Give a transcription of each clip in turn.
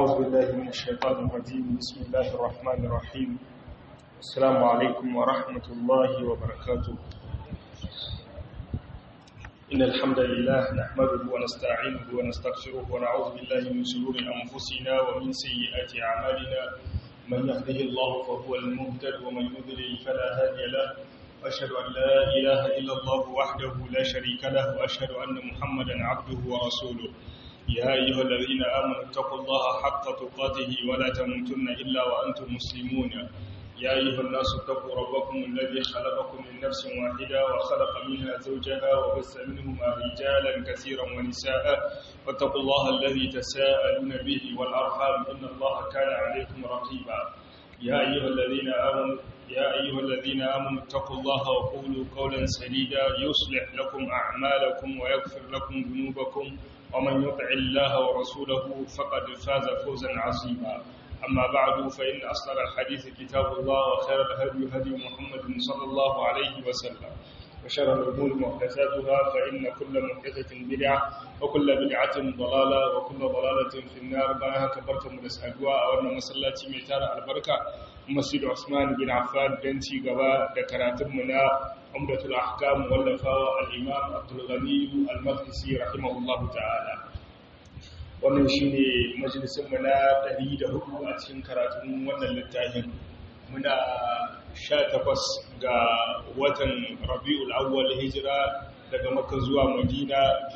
أعوذ بالله من الشيطان الرجيم بسم الله الرحمن الرحيم السلام عليكم ورحمة الله وبركاته إن الحمد لله نحمده ونستعينه ونستغفره ونعوذ بالله من شرور أنفسنا ومن سيئات أعمالنا من يهده الله فهو المهتد ومن يضلل فلا هادي له وأشهد أن لا إله إلا الله وحده لا شريك له وأشهد أن محمدا عبده ورسوله يا أيها الذين آمنوا اتقوا الله حق تقاته ولا تموتن إلا وأنتم مسلمون يا أيها الناس اتقوا ربكم الذي خلقكم من نفس واحدة وخلق منها زوجها وبث منهما رجالا كثيرا ونساء واتقوا الله الذي تساءلون به والأرحام إن الله كان عليكم رقيبا يا أيها الذين آمنوا يا أيها الذين آمنوا اتقوا الله وقولوا قولا سديدا يصلح لكم أعمالكم ويغفر لكم ذنوبكم ومن يطع الله ورسوله فقد فاز فوزا عظيما أما بعد فإن أصدق الحديث كتاب الله وخير الهدي هدي محمد صلى الله عليه وسلم وشر الأمور محدثاتها فإن كل محدثة بدعة وكل بدعة ضلالة وكل ضلالة في النار بها كبرت مدسأقوا أولنا مسلاتي ميتار البركة مسجد عثمان بن عفان بنتي قباء ذكرات منا عمدة الأحكام واللفاء الإمام عبد الغني المقدسي رحمه الله تعالى wannan shi ne majalisunmu na 104 a cikin karatun wannan littafin muna 18 ga watan rabi'ul awwal hijira daga maka zuwa madina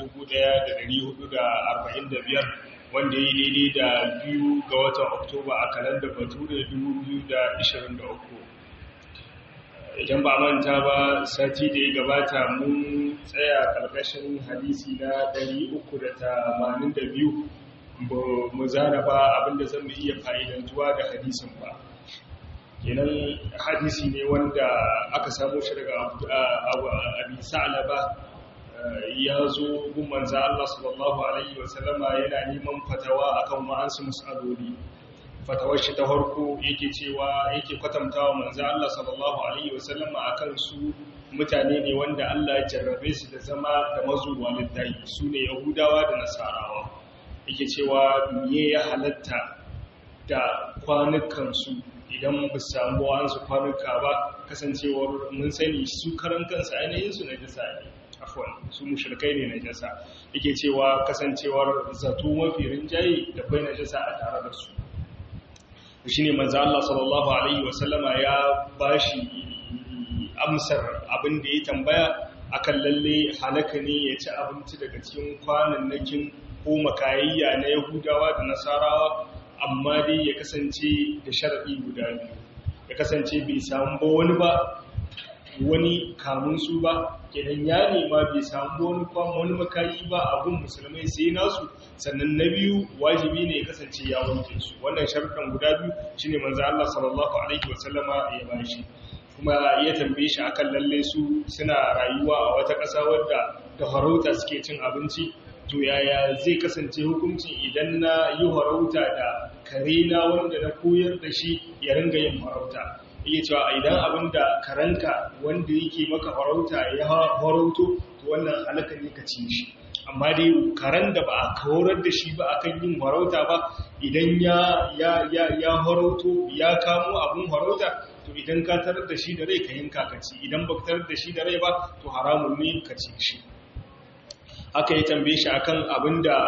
1445 wanda yi daidai da biyu ga watan oktoba a kalandar bature 2023 idan ba manta ba sati da ya gabata mun tsaya karkashin hadisi na 382 mu zana ba abinda zan mu iya fa'idantuwa da hadisin ba kenan hadisi ne wanda aka samu shi daga abin sa'alaba ya zo gun manza Allah sallallahu Alaihi wasallama yana neman fatawa akan wa'ansu matsaloli fatawar shi ta harko yake cewa yake kwatantawa manzo Allah sallallahu alaihi wasallam akan su mutane ne wanda Allah ya jarrabe su da zama da mazuwa littafi su ne Yahudawa da Nasarawa yake cewa me ya halatta da kwanukan su idan ba samu wasu kwanuka ba kasancewar mun sani su karan kansu ainihin su na jasa ne afwan su mushrikai ne na jasa yake cewa kasancewar zato mafi rinjaye da bai na jasa a tare da su shi ne manzo Allah sallallahu Alaihi wasallama ya ba shi amsar abin da ya tambaya akan lalle halaka ne ya ci abinci daga cikin kwanannakin ko makayayya na Yahudawa da Nasarawa amma dai ya kasance da sharaɗi guda biyu ya kasance bai samu ba wani ba wani kamun su ba kenan ya nema bai samu wani kwamma wani makayi ba abun musulmai sai nasu sannan na biyu wajibi ne ya kasance ya wanke su wannan sharuɗan guda biyu shine manzo Allah sallallahu alaihi wasallama ya bashi kuma ya tambaye shi akan lalle su suna rayuwa a wata ƙasa wadda da farauta suke cin abinci to yaya zai kasance hukuncin idan na yi farauta da kare na wanda na koyar da shi ya ringa yin farauta iya cewa idan abin da karanka wanda yake maka farauta ya farauto to wannan halaka ne ka ci shi amma dai karen da ba a kawarar da shi ba akan yin farauta ba idan ya ya ya ya farauto ya kamo abin farauta to idan ka tarar da shi da rai ka yanka ka ci idan ba ka tarar da shi da rai ba to haramun ne ka ci shi haka ya tambaye shi akan abin da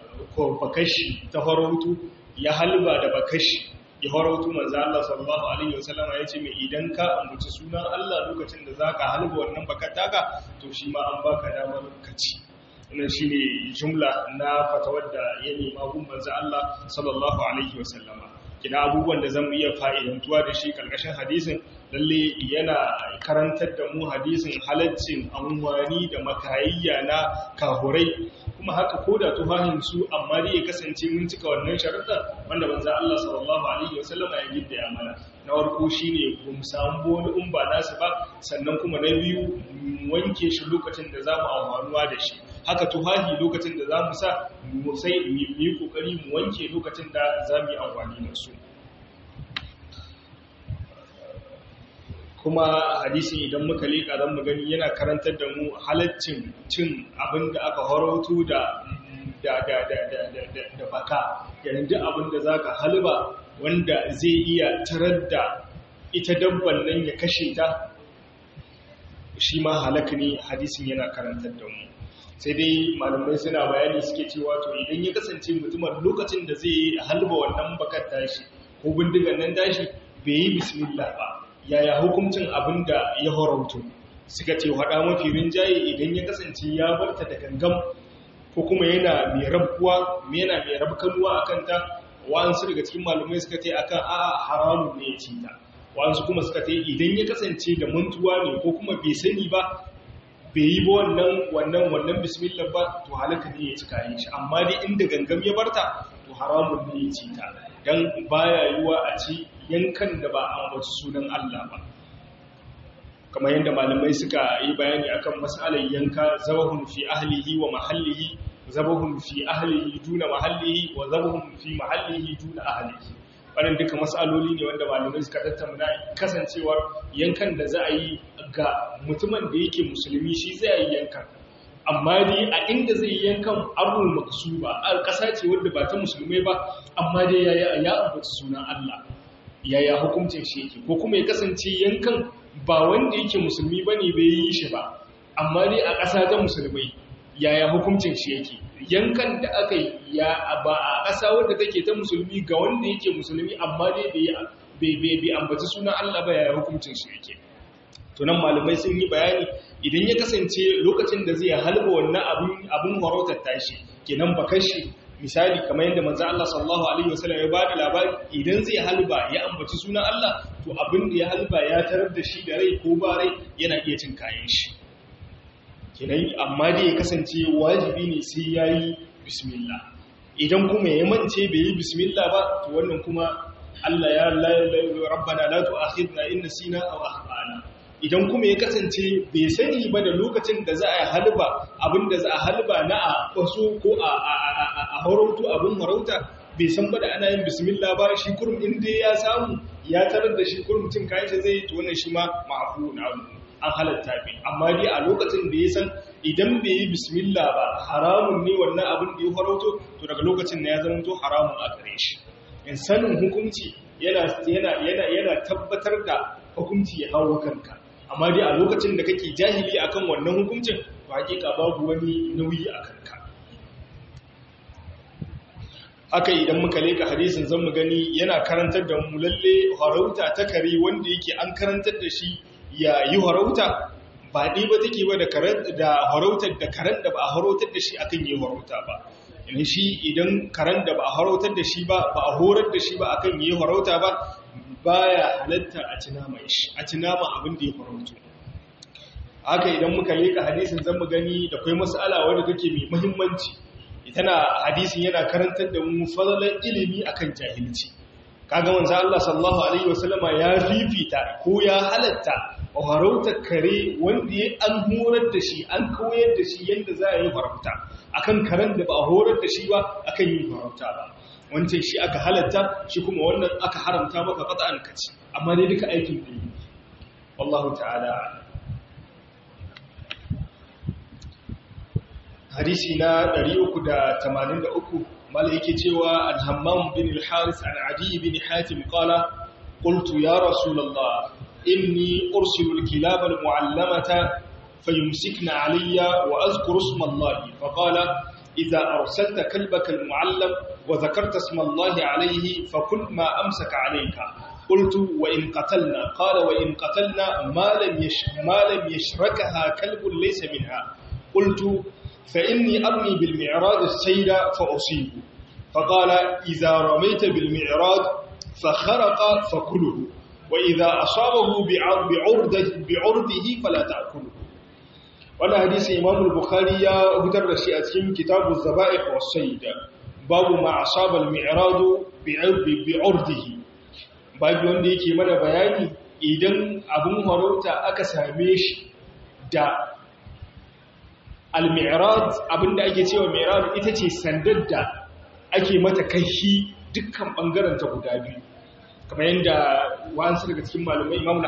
bakashi ta farauto ya halba da bakashi ya farautu manzo Allah sallallahu alaihi wasallama yace mai idan ka ambaci sunan Allah lokacin da zaka halba wannan bakataka to shi ma an baka damar ka ci wannan shine jumla na fatawar da ya nema gun manzo Allah sallallahu alaihi wasallama kina abubuwan da zamu iya fa'idantuwa da shi karkashin hadisin lalle yana karantar da mu hadisin halaccin amfani da makayayya na kahurai kuma haka ko da tufahin su amma dai ya kasance mun cika wannan sharuɗa wanda manzo Allah sallallahu alaihi wasallam ya gidda ya mana na farko shine mu samu wani umba nasu ba sannan kuma na biyu wanke shi lokacin da zamu amfanuwa da shi haka tufahi lokacin da zamu sa mu sai mu yi kokari mu wanke lokacin da zamu yi amfani da su kuma hadisin idan muka leƙa zan mu gani yana karantar da mu halaccin cin abin da aka harautu da da da da da da da baka yayin duk abin da zaka halba wanda zai iya tarar da ita dabban nan ya kashe ta shi ma halaka ne hadisin yana karantar da mu sai dai malamai suna bayani suke cewa to idan ya kasance mutumin lokacin da zai halba wannan bakar tashi ko bindigan nan tashi bai yi bismillah ba yaya hukuncin abin da ya horautu suka ce haɗa mafi rinjaye idan ya kasance ya barta da gangam ko kuma yana mai rabkuwa yana mai rabkanuwa a kanta wa'ansu daga cikin malamai suka ce akan a haramun ne ya ci ta wa'ansu kuma suka ce idan ya kasance da mantuwa ne ko kuma bai sani ba bai yi ba wannan wannan wannan bismillah ba to halaka ne ya ci kayan shi amma dai inda gangam ya barta to haramun ne ya ci ta dan baya yiwa a ci yankan da ba an wasu sunan Allah ba kamar yadda malamai suka yi bayani akan mas'alar yanka zabahun fi ahlihi wa mahallihi zabahun fi ahlihi duna mahallihi wa zabahun fi mahallihi duna ahlihi wannan duka mas'aloli ne wanda malamai suka tattauna kasancewar yankan da za a yi ga mutumin da yake musulmi shi zai yi yankan amma dai a inda zai yi yankan arun maksuba a ƙasa ce wadda ba ta musulmai ba amma dai ya ya ambata sunan Allah yaya hukuncin shi yake ko kuma ya kasance yankan ba wanda yake musulmi ba ne bai yi shi ba amma dai a ƙasa ta musulmai yaya hukuncin shi yake yankan da aka yi ya ba a ƙasa wadda take ta musulmi ga wanda yake musulmi amma dai bai ambaci sunan Allah ba yaya hukuncin shi yake to nan malamai sun yi bayani idan ya kasance lokacin da zai halba wannan abin abin farautar tashi kenan bakar shi misali kamar yadda manzo Allah sallallahu alaihi wasallam ya bada labari idan zai halba ya ambaci sunan Allah to abin da ya halba ya tarar da shi da rai ko ba rai yana iya cin kayan shi kenan amma dai ya kasance wajibi ne sai yayi bismillah idan kuma ya mance bai yi bismillah ba to wannan kuma Allah ya rabbana la tu'akhidna in nasina aw akhtana idan kuma ya kasance bai sani ba da lokacin da za a halba abinda za a halba na a kwaso ko a harautu abin harauta bai san ba da ana yin bismillah ba shi kurum inda ya samu ya tarar da shi kurum cin kayan shi zai tuwanan shi ma ma'afu na an halatta bi amma dai a lokacin da ya san idan bai yi bismillah ba haramun ne wannan abin da ya harauto to daga lokacin da ya zama to haramun a gare shi in sanin hukunci yana tabbatar da hukunci ya hawo kanka amma dai a lokacin da kake jahili akan wannan hukuncin to hakika babu wani nauyi a kanka haka idan muka leka hadisin zan mu gani yana karantar da mu lalle harauta ta kare wanda yake an karantar da shi ya yi harauta ba ɗi ba take ba da harautar da karen da ba a harautar da shi akan yi harauta ba in shi idan karen da ba a harautar da shi ba ba a horar da shi ba akan yi harauta ba baya halatta a ci nama shi a ci nama abin da ya farauto haka idan muka leka hadisin zan mu gani da kai mas'ala wanda take mai muhimmanci tana hadisin yana karantar da mu fadalan ilimi akan jahilci kaga manzo Allah sallallahu alaihi wasallama ya fifita ko ya halatta farauta kare wanda ya an horar da shi an koyar da shi yadda za a yi farauta akan karen da ba a horar da shi ba akan yin farauta ba wancan shi aka halatta shi kuma wannan aka haramta maka qat'an kaci amma dai duka aikin ne wallahu ta'ala hadisi na 383 mala yake cewa al-hammam bin al-haris an adi bin hatim qala qultu ya rasulullah inni ursilu al-kilab al-mu'allamata fayumsikna alayya wa azkuru isma allah faqala idha arsalta kalbaka al-mu'allam وذكرت اسم الله عليه فكل ما أمسك عليك قلت وإن قتلنا قال وإن قتلنا ما لم, يش ما لم يشركها كلب ليس منها قلت فإني أرمي بالمعراض السيد فأصيب فقال إذا رميت بالمعراض فخرق فكله وإذا أصابه بعرضه, بعرضه فلا تأكله وانا حديث إمام البخاري هدر رشيئة كتاب الزبائح والسيد babu ma asabal mi'radu bi'urdihi babu wanda yake mana bayani idan abun harauta aka same shi da al-mi'rad abinda ake cewa mi'rad ita ce sandar da ake mata kaihi dukkan bangaren ta guda biyu kamar yadda wa'ansu daga cikin malamai imamu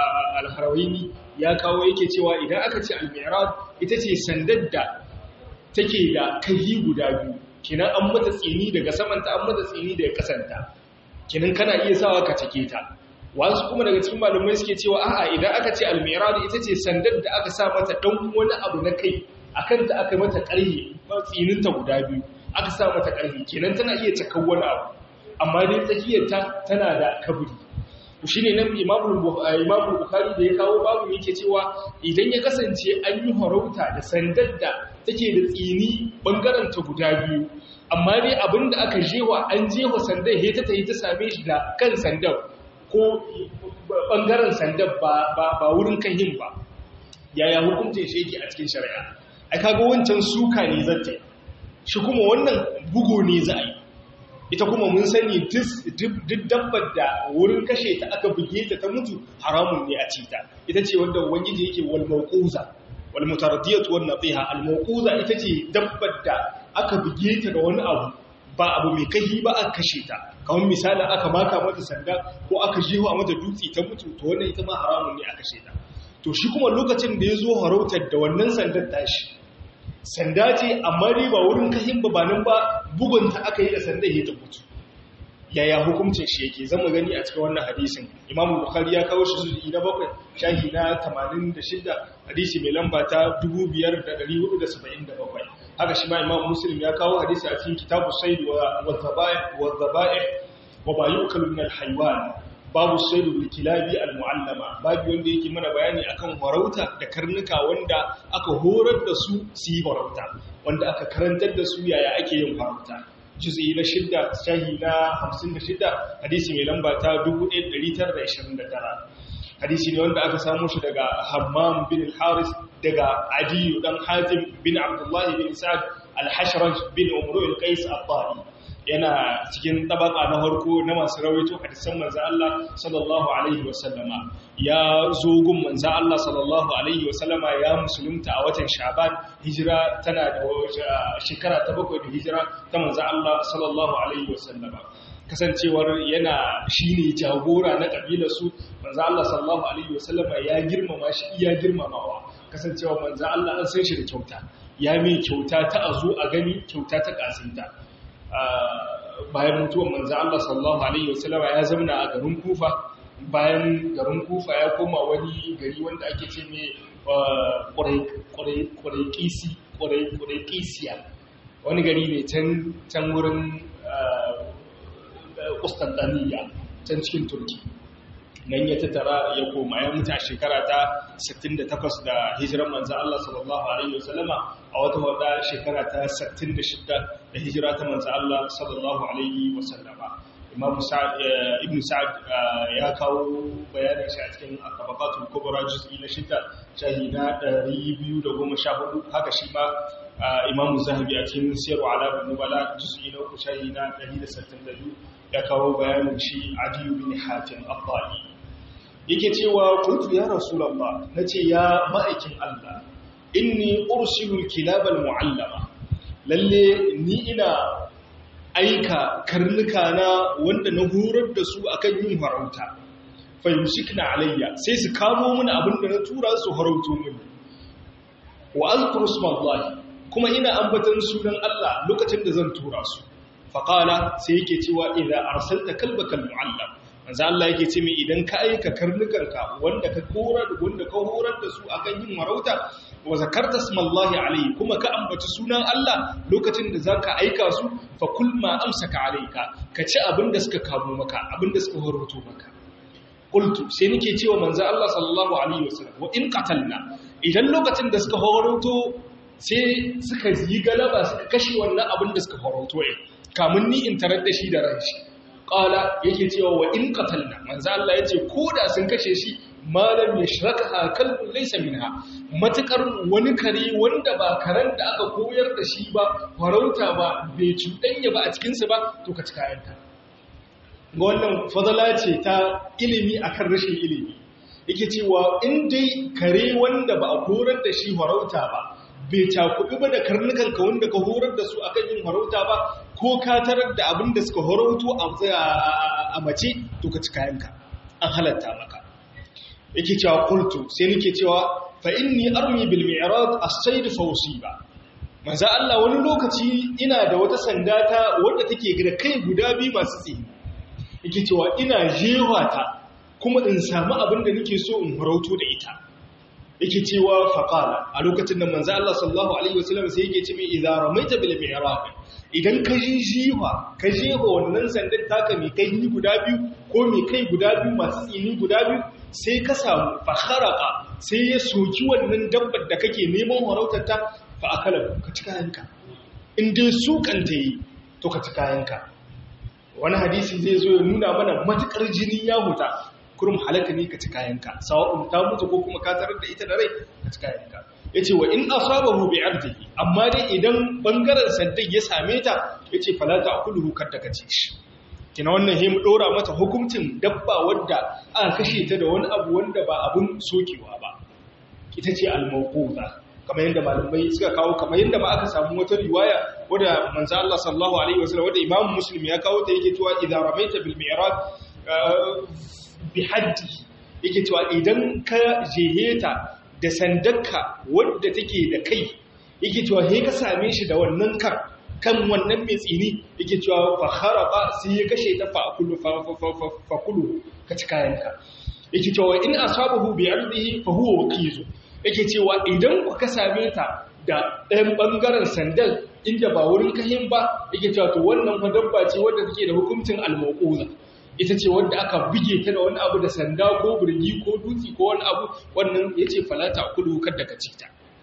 al-harawaini ya kawo yake cewa idan aka ce al-mi'rad ita ce sandar da take da kai guda biyu kinan an mata tsini daga samanta an mata tsini daga kasanta kinan kana iya sawa ka cike ta wasu kuma daga cikin malamai suke cewa a'a idan aka ce almiradu ita ce sandar da aka sa mata dan wani abu na kai akan ta aka mata ƙarhe tsinin ta guda biyu aka sa mata ƙarhe kenan tana iya cakan wani abu amma dai tsakiyar ta tana da kaburi shi ne nan imamul bukhari da ya kawo babu yake cewa idan ya kasance an yi harauta da sandar da take da tsini bangaren ta guda biyu amma dai abinda aka jewa an jewa sandar he ta tayi ta same shi da kan sandar ko bangaren sandar ba wurin kahin ba yaya hukuncin shi yake a cikin shari'a ai kaga wancan suka ne zata shi kuma wannan bugo ne za a yi ita kuma mun sani duk dabbar da wurin kashe ta aka buge ta ta mutu haramun ne a ci ta ita ce wanda ubangiji yake wal mawquza wal mutaraddiyatu wan natiha al mawquza ita ce dabbar da aka buge ta da wani abu ba abu mai kahi ba aka kashe ta kamar misali aka maka mata sanda ko aka jewa mata dutse ta mutu to wannan ita ma haramun ne a kashe ta to shi kuma lokacin da ya zo harautar da wannan sandar tashi sanda ce amma dai ba wurin kahin ba nan ba bugunta aka yi da sanda ya ta mutu yaya hukuncin shi yake zama gani a cikin wannan hadisin imamu bukhari ya kawo shi zuwa na bakwai shahi na 86 hadisi mai lamba ta 5477 haka shi ma imamu muslim ya kawo hadisi a cikin kitabu said wa zaba'i wa bayukalu min al-haywan babu saidu bil kilabi al muallama babu wanda yake mana bayani akan farauta da karnuka wanda aka horar da su su yi farauta wanda aka karantar da su yaya ake yin farauta juz'i na shidda shahi na 56 hadisi mai lamba ta 1929 hadisi ne wanda aka samu shi daga Hammam bin al-Haris daga Adi dan Hatim bin Abdullah bin Sa'd al-Hashraj bin Umru al-Qais al-Ta'i yana cikin tabaka na harko na masu rawaito hadisan manzo Allah sallallahu alaihi wasallama ya zo gun manzo Allah sallallahu alaihi wasallama ya musulunta a watan Sha'ban hijira tana da shekara ta bakwai da hijira ta manzo Allah sallallahu alaihi wasallama kasancewar yana shine jagora na kabilar su manzo Allah sallallahu alaihi wasallama ya girmama shi iya girmamawa kasancewa manzo Allah an san shi da kyauta ya mai kyauta ta azo a gani kyauta ta kasinta bayan mutuwar manzo Allah sallallahu alaihi wasallam ya zamna a garin Kufa bayan garin Kufa ya koma wani gari wanda ake ce mai Quraykisi Quraykisiya wani gari ne can can wurin Constantinople can cikin Turki nan ya tattara ya koma ya mutu a shekara ta 68 da hijiran manzo Allah sallallahu alaihi wasallama a wata wada shekara ta 66 da hijira ta manzo Allah sallallahu alaihi wasallama Imam Sa'ad Ibn Sa'ad ya kawo bayanin shi a cikin Tabaqatul Kubra juz'i na 6 shahida 214 haka shi ma Imam Zahabi a cikin Sirru Alamin Nubala juz'i na 3 shahida 162 ya kawo bayanin shi Adiyu bin Hatim Abdali yake cewa kuntu ya rasulullah nace ya ma'aikin Allah inni ursilul kilabal muallama lalle ni ina aika karnuka na wanda na horar da su akan yin farauta fa yusikna alayya sai su kamo mini abinda na tura su farauto mini wa azkuru ismallahi kuma ina ambatan sunan Allah lokacin da zan tura su faqala sai yake cewa idza arsalta kalbakal muallam manzo Allah yake ce mai idan ka aika karnukanka wanda ka horar wanda ka horar da su akan yin marauta wa zakarta smallahi alayhi kuma ka ambaci sunan Allah lokacin da zaka aika su fa kul ma amsaka alayka ka ci abin da suka kamo maka abin da suka horoto maka qultu sai nake cewa manzo Allah sallallahu alaihi wasallam wa in qatalna idan lokacin da suka horoto sai suka yi galaba suka kashe wannan abin da suka horoto eh kamun ni in tarar da shi da ranshi qala yake cewa wa in qatalna manzo Allah yace koda sun kashe shi malam yashrakaha kalbun laysa minha matakar wani kare wanda ba karen da aka koyar da shi ba farauta ba bai cudanya ba a cikin sa ba to ka cika yanta ga wannan fadala ce ta ilimi akan rashin ilimi yake cewa in dai kare wanda ba a horar da shi farauta ba bai cakuɗi ba da karnukanka wanda ka horar da su akan yin farauta ba ko ka tarar da abin da suka horauto a mace to ka ci kayanka an halatta maka yake cewa kultu sai nake cewa fa inni armi bil mi'rad as-sayd fa usiba manzo Allah wani lokaci ina da wata sanda ta wadda take da kai guda biyu masu tsini yake cewa ina jewa ta kuma in samu abin da nake so in farauto da ita yake cewa faqala a lokacin da manzo Allah sallallahu alaihi wasallam sai yake ce mai idza ramaita bil mi'rab idan ka ji jiwa ka jewa wannan sandar taka mai kai guda biyu ko mai kai guda biyu masu tsini guda biyu sai ka samu fakharaka sai ya soki wannan dabbar da kake neman farautar ta fa akala ka ci kayanka in dai su kanta yi to ka ci kayanka wani hadisi zai zo ya nuna mana matukar jini ya huta kurum halaka ne ka ci kayanka sawa'un ta mutu ko kuma ka tarar da ita da rai ka ci kayanka yace wa in asabahu bi ardihi amma dai idan bangaren sandan ya same ta yace fala ta'kuluhu kadda ka ci shi kina wannan he mu dora mata hukuncin dabba wadda aka kashe ta da wani abu wanda ba abun sokewa ba ita ce al-mawquza kamar yadda malamai suka kawo kamar yadda ba aka samu wata riwaya wadda manzo Allah sallallahu alaihi wasallam wadda Imam Muslim ya kawo ta yake cewa idza ramaita bil mi'raj bi haddi yake cewa idan ka jeheta da sandarka wadda take da kai yake cewa he ka same shi da wannan kar kan wannan mai tsini yake cewa fa kharaqa sai ya kashe ta fa kullu fa kullu ka ci kayanka yake cewa in asabahu bi ardihi fa huwa waqizu yake cewa idan ku ka same ta da ɗayan ɓangaren sandal inda ba wurin kahin ba yake cewa to wannan fa dabba ce wadda take da hukuncin almaquza ita ce wadda aka bige ta da wani abu da sanda ko birgi ko dutse ko wani abu wannan yace falata kulu kada ka ci ta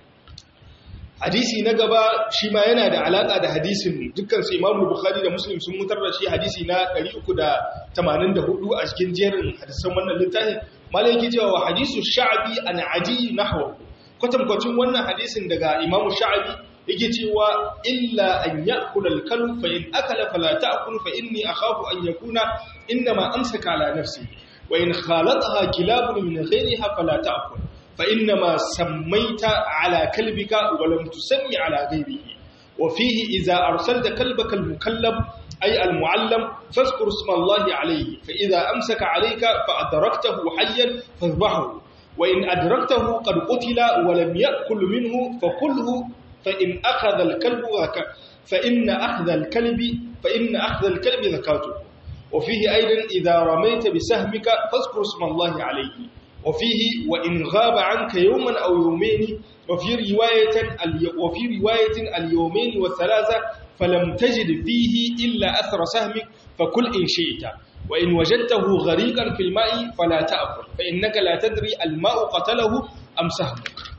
hadisi na gaba shi ma yana da alaka da hadisin dukkan su Imam Bukhari da Muslim sun mutar da shi hadisi na 384 a cikin jerin hadisan wannan littafin malai yake cewa wa hadisu sha'bi an aji nahwa kwatankwacin wannan hadisin daga Imam Sha'bi yake cewa illa an ya'kula al-kalb fa in akala fala ta'kul fa inni akhafu an yakuna inma amsaka ala nafsihi wa in khalataha kilabun min ghayriha fala ta'kul fa inma sammaita ala kalbika wa lam tusammi ala ghayrihi wa fihi idza arsalta kalbaka al-mukallab ay al-muallam fazkur isma Allah alayhi fa idza amsaka alayka fa adraktahu hayyan fadhbahu wa in adraktahu qad qutila wa lam ya'kul minhu fakulhu فإن أخذ الكلب فإن أخذ الكلب فإن أخذ الكلب ذكاته وفيه أيضا إذا رميت بسهمك فاذكر اسم الله عليه وفيه وإن غاب عنك يوما أو يومين وفي رواية وفي رواية اليومين والثلاثة فلم تجد فيه إلا أثر سهمك فكل إن شئت وإن وجدته غريقا في الماء فلا تأكل فإنك لا تدري الماء قتله أم سهمك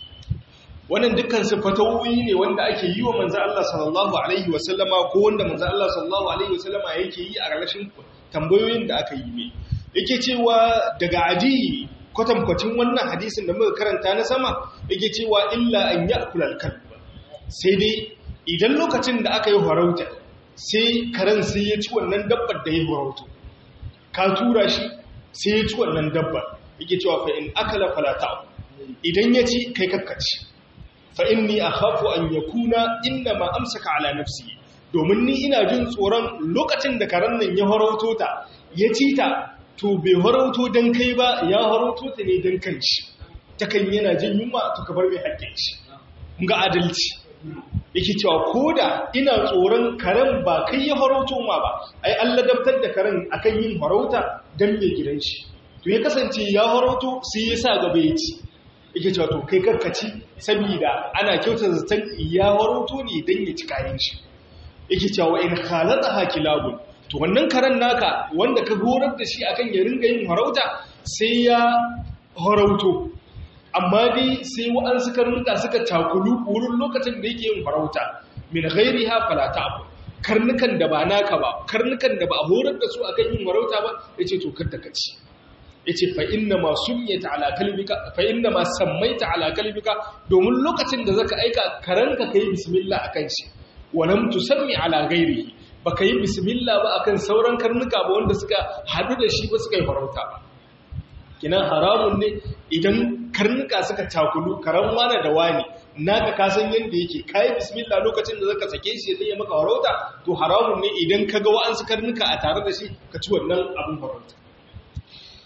wannan dukkan su fatawoyi ne wanda ake yi wa manzo Allah sallallahu alaihi wasallama ko wanda manzo Allah sallallahu alaihi wasallama yake yi a ƙarshen tambayoyin da aka yi mai yake cewa daga aji kwatankwacin wannan hadisin da muka karanta na sama yake cewa illa an ya'kul al-kalb sai dai idan lokacin da aka yi farauta sai karen sai ya ci wannan dabbar da ya farauto ka tura shi sai ya ci wannan dabbar yake cewa fa in akala fala ta'u idan ya ci kai kakkaci fa inni akhafu an yakuna inma amsaka ala nafsi domin ni ina jin tsoron lokacin da karen nan ya harauto ta ya ci ta to bai harauto dan kai ba ya harauto ta ne dan kanshi ta kan yana jin yunwa to ka bar mai hakkin shi kun ga adalci yake cewa koda ina tsoron karen ba kai ya harauto ma ba ai Allah dabtar da karen akan yin harauta dan mai gidan shi to ya kasance ya harauto sai ya sa gaba ya ci yake cewa to kai karkaci saboda ana kyauta zaton ya waroto ne don ya ci kayan shi yake cewa in halata hakilabun to wannan karen naka wanda ka horar da shi akan ya ringa yin harauta sai ya harauto amma dai sai wa'ansu karnuka suka takulu wurin lokacin da yake yin harauta min ghairiha fala ta'bu karnukan da ba naka ba karnukan da ba a horar da su akan yin harauta ba yace to kar da kaci yace fa inna ma summiyata ala kalbika fa inna ma sammaita ala kalbika domin lokacin da zaka aika karanka kai bismillah akan shi walam tusammi ala ghairihi baka yi bismillah ba akan sauran karnuka ba wanda suka hadu da shi ba suka yi farauta ba kinan haramun ne idan karnuka suka takulu karan wani da wani naka ka san yanda yake kai bismillah lokacin da zaka sake shi sai ya maka farauta to haramun ne idan kaga wa'ansu karnuka a tare da shi ka ci wannan abin farauta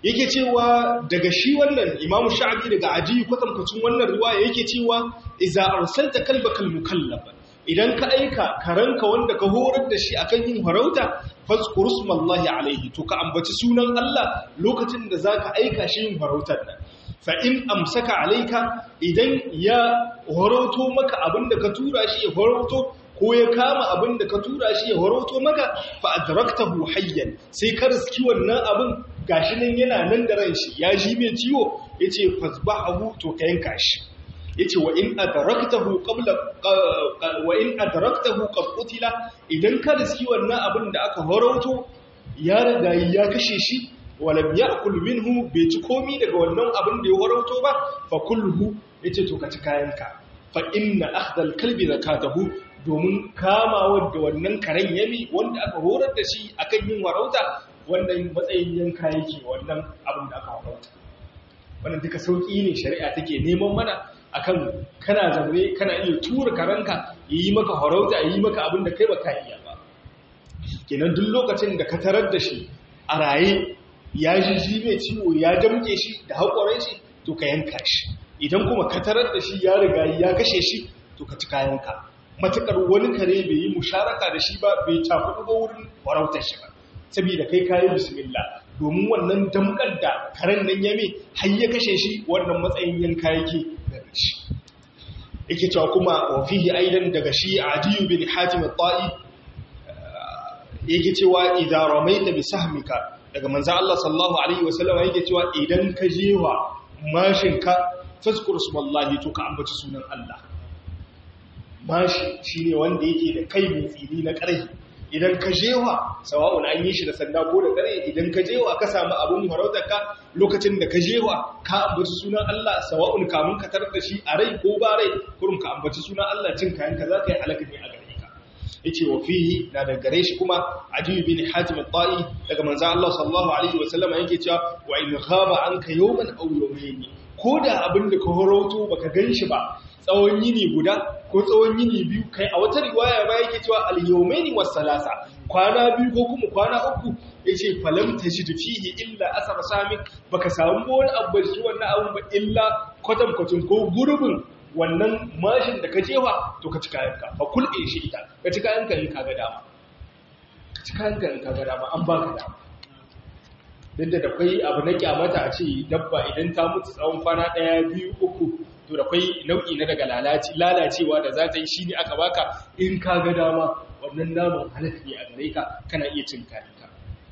yake cewa daga shi wannan imamu sha'abi daga ajiyu kwatankwacin wannan riwaya yake cewa iza arsalta kalbakal mukallaba idan ka aika karanka wanda ka horar da shi akan yin farauta fazkur smallahi alaihi to ka ambaci sunan Allah lokacin da zaka aika shi yin farautar nan fa in amsaka alaika idan ya horoto maka abinda ka tura shi ya horoto ko ya kama abinda ka tura shi ya horoto maka fa adraktahu hayyan sai ka riski wannan abin gashi nan yana nan da ran shi ya ji mai ciwo yace fasbahu to ka yanka shi yace wa in adraktahu qabla wa in adraktahu qad qutila idan ka riski wannan abin da aka horoto ya riga ya kashe shi walam ya'kul minhu bai ci komi daga wannan abin da ya horoto ba fa kulhu yace to ka ci kayanka fa inna akhdal kalbi zakatahu domin kamawa da wannan karen yami wanda aka horar da shi akan yin warauta wannan matsayin yanka yake wannan abin da aka warauta wannan duka sauki ne shari'a take neman mana akan kana zaune kana iya tura karanka yi maka harauta yi maka abin da kai baka iya ba kenan duk lokacin da ka tarar da shi a raye ya ji ji mai ciwo ya damke shi da haƙoran shi to ka yanka shi idan kuma ka tarar da shi ya riga ya kashe shi to ka ci kayanka matukar wani kare bai yi musharaka da shi ba bai tafi ba wurin farautar shi ba saboda kai kayi bismillah domin wannan damkar da karen nan ya mai har ya kashe shi wannan matsayin yanka yake daga shi yake cewa kuma wa fihi aidan daga shi adiyu bin hatim at-ta'i yake cewa idza ramaita bi sahmika daga manzo Allah sallallahu alaihi wasallam yake cewa idan ka jewa mashinka fazkur subhanallahi to ka ambaci sunan Allah mashi shine wanda yake da kai mai tsini na ƙarfi idan ka jewa sawa'un an yi shi da sanda ko da ƙarfi idan ka jewa ka samu abun farautarka lokacin da ka jewa ka ambaci sunan Allah sawa'un kamun ka tarar da shi a rai ko ba rai kurum ka ambaci sunan Allah cin kayan ka zaka yi halaka ne a gare ka yace wa fihi na da gare shi kuma Adi bin Hatim al-Ta'i daga manzo Allah sallallahu alaihi wa sallama yake cewa wa in ghaba anka yawman aw yawmayn ko da abin da ka horoto baka ganshi ba tsawon yini guda ko tsawon yini biyu kai a wata riwaya ba yake cewa al-yawmaini was-salasa kwana biyu ko kuma kwana uku yace falam tajid fihi illa asar samik baka samu wani abu shi wannan abun ba illa kwatan kwatin ko gurbin wannan mashin da ka jewa to ka ci kayanka fa kulɗe shi ita ka ci kayanka in kaga dama ka ci kayanka in kaga dama an baka dama duk da akwai abu na kyamata a ce dabba idan ta mutu tsawon kwana ɗaya biyu uku to da kwai nau'i na daga lalacewa da za ta yi shi ne aka baka in ka ga dama wannan naman halatta ne a gare ka kana iya cin kayanka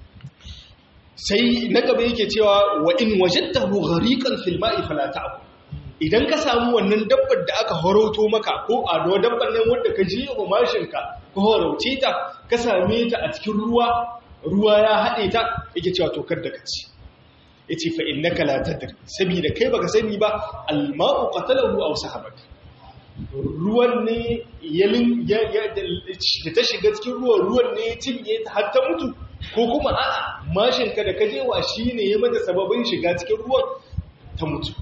sai na gaba yake cewa wa in wajadtahu ghariqan fil ma'i fala ta'ku idan ka samu wannan dabbar da aka horoto maka ko a do dabbar nan wanda ka ji wa mashin ka ko horauce ta ka same ta a cikin ruwa ruwa ya haɗe ta yake cewa to kar da ka ci ya ce fa innaka la tadri saboda kai baka sani ba alma'u qatalahu aw sahabat ruwan ne yalin ya da ta shiga cikin ruwan ruwan ne ya cinye ta har ta mutu ko kuma a'a mashin ka da kajewa shine ya mata sababin shiga cikin ruwan ta mutu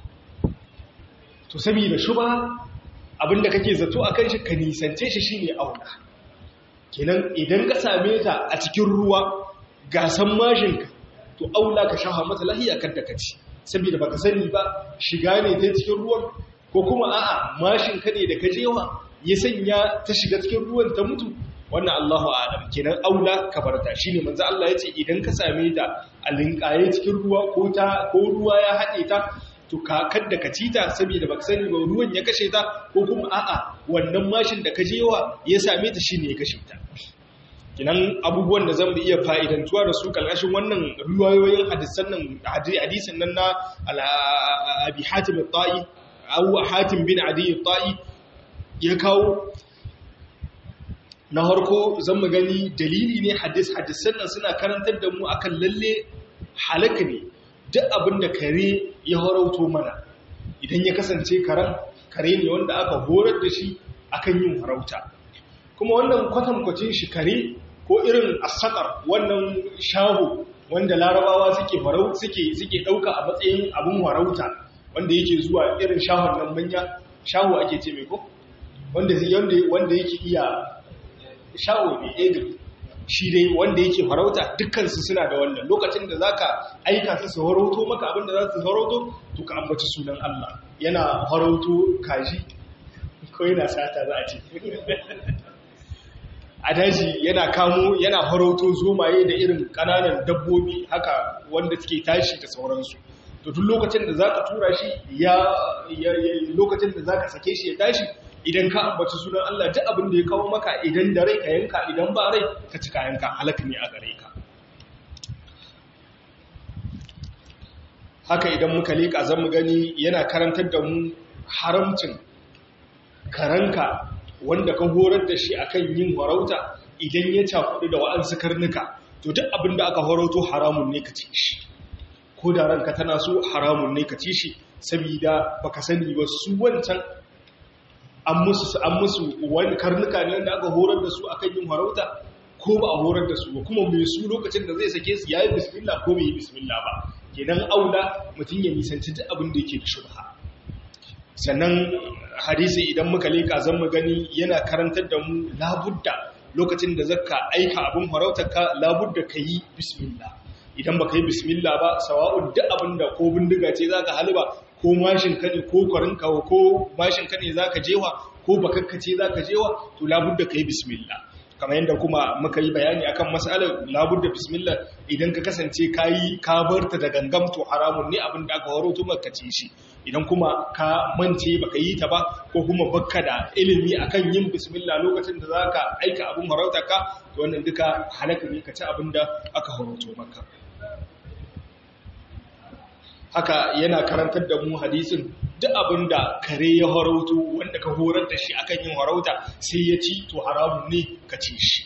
to saboda shuba abinda kake zato akan shi ka nisance shi shine auna kenan idan ka same ta a cikin ruwa gasan mashin ka to aula ka shaha mata lahiya kan da kaci saboda baka sani ba shiga ne ta cikin ruwan ko kuma a'a mashin ka ne da ka jewa ya sanya ta shiga cikin ruwan ta mutu wannan Allahu a'lam kenan aula ka barta shine manzo Allah yace idan ka same ta a linkaye cikin ruwa ko ta ko ruwa ya hade ta to ka kadda ka ci ta saboda baka sani ba ruwan ya kashe ta ko kuma a'a wannan mashin da ka jewa ya same ta shine ya kashe ta kinan abubuwan da zan iya fa'idantuwa da su kalkashin wannan riwayoyin hadisan nan hadisin nan na abi hatim al-ta'i aw hatim bin adi al-ta'i ya kawo na harko zan mu gani dalili ne hadis hadisan nan suna karantar da mu akan lalle halaka ne duk abin da kare ya harauto mana idan ya kasance karen kare ne wanda aka horar da shi akan yin harauta kuma wannan kwatankwacin shi kare ko irin asakar wannan shahu wanda larabawa suke farau suke suke dauka a matsayin abun farauta wanda yake zuwa irin shahun nan manya shahu ake ce mai ko wanda wanda wanda yake iya shahu ne edin shi dai wanda yake farauta dukkansu suna da wannan lokacin da zaka aika su su farauto maka abin da za su farauto to ka ambaci sunan Allah yana farauto kaji ko yana sata za a ce a daji yana kamo yana farauto zomaye da irin kananan dabbobi haka wanda suke tashi da sauransu to duk lokacin da zaka tura shi ya lokacin da zaka sake shi ya tashi idan ka ambaci sunan Allah duk abin da ya kawo maka idan da rai ka yanka idan ba rai ka ci kayanka halaka ne a gare ka haka idan muka leƙa zan mu gani yana karantar da mu haramcin karanka wanda ka horar da shi akan yin farauta idan ya cakudu da wa'ansu karnuka to duk abin da aka horauto haramun ne ka ci shi ko da ranka tana so haramun ne ka ci shi saboda baka sani ba su wancan an musu an musu wani karnuka ne wanda aka horar da su akan yin farauta ko ba a horar da su ba kuma mai su lokacin da zai sake su yayi bismillah ko bai yi bismillah ba kenan aula mutum ya nisanci duk abin da yake da shubha sannan hadisi idan muka leka zan mu gani yana karantar da mu labudda lokacin da zaka aika abin farautar ka labudda yi bismillah idan baka yi bismillah ba sawa'un duk abin da ko bindiga ce zaka halba ko mashin ka ne ko kwarinka ko mashin ka ne zaka jewa ko bakakka ce zaka jewa to labudda yi bismillah kamar yadda kuma muka yi bayani akan matsalar labudda bismillah idan ka kasance kayi ka barta da gangam to haramun ne abin da aka horo to maka ce shi idan kuma ka mance baka yi ta ba ko kuma bakka da ilimi akan yin bismillah lokacin da zaka aika abin harauta ka to wannan duka halaka ne ka ci abin da aka horoto maka haka yana karantar da mu hadisin duk abin da kare ya harauto wanda ka horar da shi akan yin harauta sai ya ci to haramun ne ka ci shi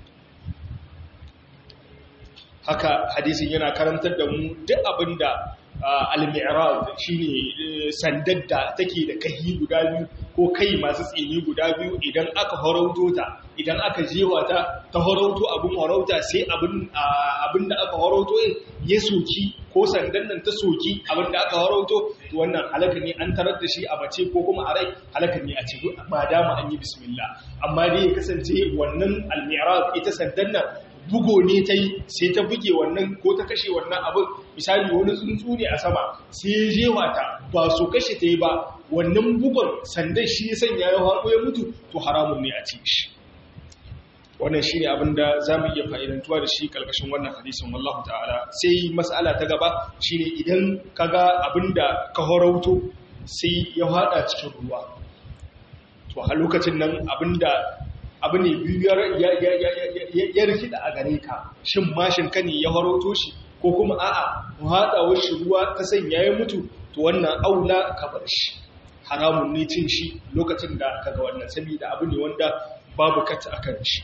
haka hadisin yana karantar da mu duk abin da al-mi'raj shine sandar da take da kai guda biyu ko kai masu tsini guda biyu idan aka harauto ta idan aka jewa ta ta harauto abin harauta sai abin abin da aka harauto ya soki ko sandan nan ta soki abin da aka harauto to wannan halaka ne an tarar da shi a mace ko kuma a rai halaka ne a ce ba dama an yi bismillah amma dai ya kasance wannan al-mi'raj ita sandan nan bugo ne ta yi sai ta buge wannan ko ta kashe wannan abin misali wani tsuntsu ne a sama sai ya jewa ta ba so kashe ta yi ba wannan bugon sandan shi ya sanya ya haɗo ya mutu to haramun ne a ci shi wannan shi ne abin da za mu iya fa'idantuwa da shi ƙarƙashin wannan hadisin wallahu ta'ala sai matsala ta gaba shi ne idan ka ga abin da ka horauto sai ya haɗa cikin ruwa to a lokacin nan abin da abu ne biyu ya rikida a gare ka shin mashin ka ne ya haroto shi ko kuma a'a haɗawar shi ruwa ta sanya ya mutu to wannan aula ka bar shi haramun ne cin shi lokacin da kaga wannan saboda abu ne wanda babu kata akan shi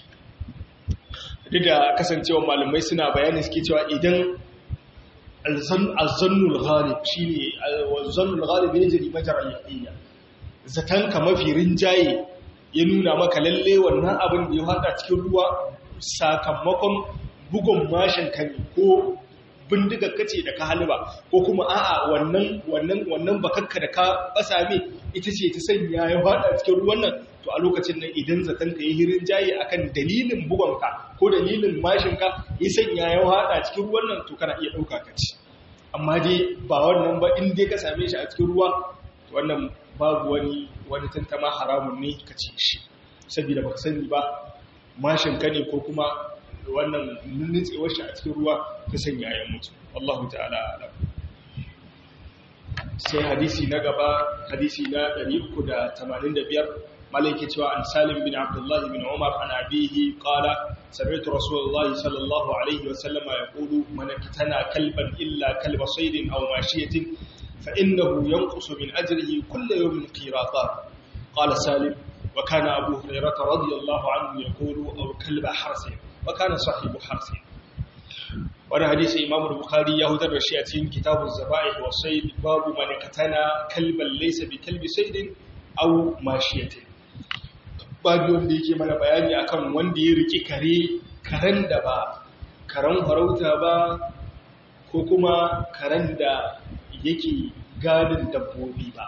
duk da kasancewa malamai suna bayani suke cewa idan alzannul ghalib shine alzannul ghalib yajri majra yaqina zatan ka mafi rinjaye ya nuna maka lalle wannan abin da ya hada cikin ruwa sakamakon bugun mashin kan ko bindiga kace da ka halba ko kuma a'a wannan wannan wannan bakakka da ka basa me ita ce ta sanya ya hada cikin ruwan nan to a lokacin nan idan zaton ka yi hirin jayi akan dalilin bugonka ko dalilin mashin ka ya sanya ya hada cikin ruwan nan to kana iya dauka ka ci amma dai ba wannan ba in dai ka same shi a cikin ruwa wannan babu wani wani tantama haramun ne ka ci shi saboda baka sani ba mashin ka ne ko kuma wannan nutsewar shi a cikin ruwa ta sanya ya mutu wallahu ta'ala alam sai hadisi na gaba hadisi na 385 مالك توا عن سالم بن عبد الله بن عمر عن أبيه قال سمعت رسول الله صلى الله عليه وسلم يقول من اقتنى كلبا إلا كلب صيد أو ماشية فإنه ينقص من أجره كل يوم قيراطان قال سالم وكان أبو هريرة رضي الله عنه يقول أو كلب حرس وكان صاحب حرس wani hadisi imamu bukhari ya hutar da shi a cikin kitabun zaba'ih wa sayd babu man katana kalban laysa bi kalbi saydin aw mashiyatin babu wanda yake mana bayani akan wanda ya rike kare karen da ba karen farauta ba ko kuma karen da yake gadin dabbobi ba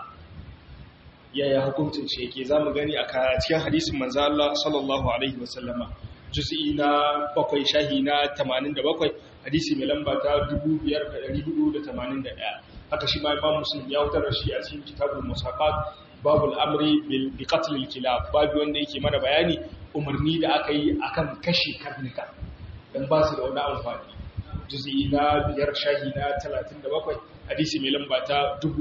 yaya hukuncin shi yake zamu gani a cikin hadisin manzo Allah sallallahu alaihi wasallama juz'i na bakwai shahi na 87 hadisi mai lamba ta 5481 haka shi ma imam muslim ya wutar da shi a cikin kitabul musaqat babul amri bi qatl al kilab babu wanda yake mana bayani umarni da aka yi akan kashe karnuka dan ba su da wani amfani juz'i na biyar shahi na 37 hadisi mai lamba ta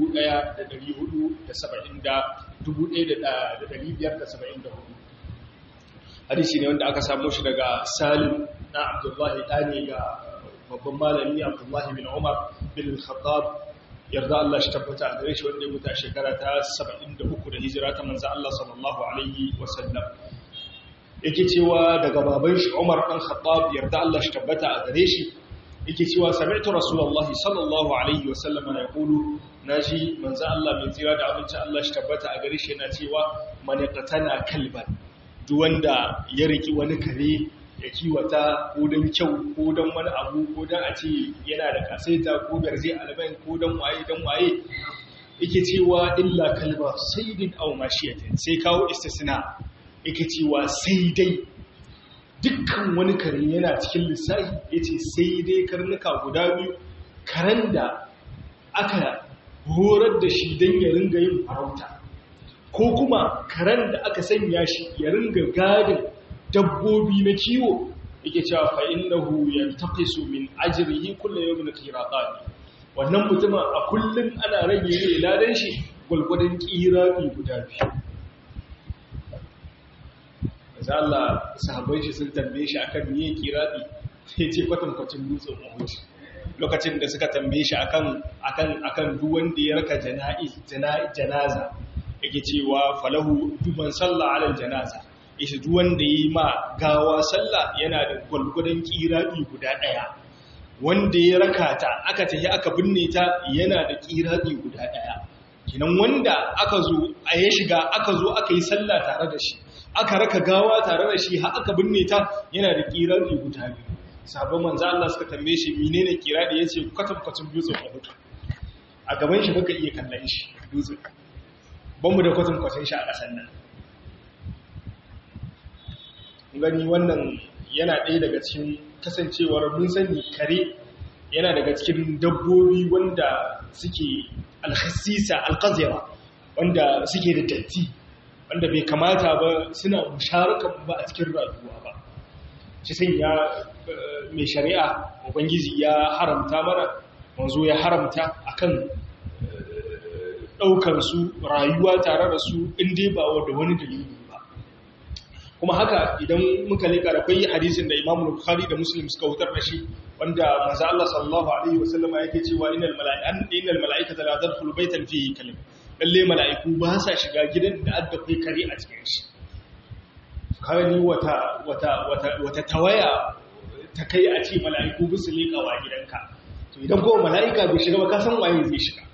1574 hadisi ne wanda aka samu shi daga salim na abdullahi ɗani ga babban malami abdullahi bin umar bin khattab yarda Allah shi tabbata a gare shi wanda ya mutu a shekara ta 73 da hijira ta manzo Allah sallallahu alaihi wasallam yake cewa daga baban shi Umar dan Khattab yarda Allah shi tabbata a gare shi yake cewa sami'tu rasulullahi sallallahu alaihi wasallam ya kulu naji manzo Allah mai tsira da abinci Allah shi tabbata a gare shi yana cewa man qatana kalban duk wanda ya riki wani kare ya kiwata ko don kyau ko don wani abu ko don a ce yana da kasaita ko garje albain ko don waye don waye yake cewa illa kalba saidin aw mashiyatin sai kawo istisna yake cewa sai dai dukkan wani kare yana cikin lissafi yace sai dai karnuka guda biyu karen da aka horar da shi don ya ringa yin farauta ko kuma karen da aka sanya shi ya ringa gadin dabbobi na kiwo yake cewa fa innahu yantaqisu min ajrihi kullu yawmin qiratan wannan mutumin a kullum ana rage ne ladan shi gulgudun qirati guda biyu Maza Allah sahabbai shi sun tambaye shi akan miye qirati sai ce kwatan kwacin dutsen Uhud lokacin da suka tambaye shi akan akan akan duk wanda ya raka jana'iz janaza yake cewa falahu duban sallah alal janaza ishe duk wanda yi ma gawa sallah yana da gwalgwadon kirabi guda ɗaya wanda ya raka ta aka tafi aka binne ta yana da kirabi guda ɗaya kinan wanda aka zo a ya shiga aka zo aka yi sallah tare da shi aka raka gawa tare da shi har aka binne ta yana da kirabi guda biyu sabon manzo Allah suka tambaye shi menene kiradi yace kwatankwacin dutsen Uhud a gaban shi baka iya kallon shi dutsen ban mu da kwatankwacin shi a ƙasar nan gani wannan yana ɗaya daga cikin kasancewar mun sani kare yana daga cikin dabbobi wanda suke alhassisa alkazira wanda suke da datti wanda bai kamata ba suna musharaka ba a cikin rayuwa ba shi sai ya mai shari'a ubangiji ya haramta mana wanzo ya haramta akan ɗaukar su rayuwa tare da su inda ba da wani dalili kuma haka idan muka leka da kai hadisin da Imam Bukhari da Muslim suka wutar da shi wanda manzo Allah sallallahu alaihi wasallam yake cewa innal mala'ikata innal mala'ikata la tadkhulu baytan fihi kalim lalle mala'iku ba sa shiga gidan da adda kai kare a cikin shi kawai wata wata wata wata tawaya ta kai a ce mala'iku bisu leka wa gidanka to idan ko mala'ika bai shiga ba ka san waye zai shiga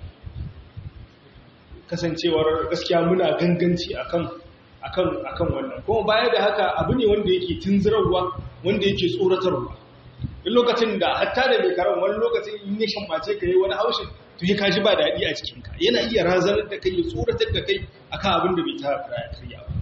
kasancewar gaskiya muna ganganci akan akan akan wannan kuma baya da haka abu ne wanda yake tunzirarwa wanda yake tsoratarwa duk lokacin da hatta da mai karan wani lokacin in ya shambace ka yi wani haushin to ya kaji ba daɗi a cikinka yana iya razanar da kai ya tsoratar da kai akan abin da bai ta karya karya ba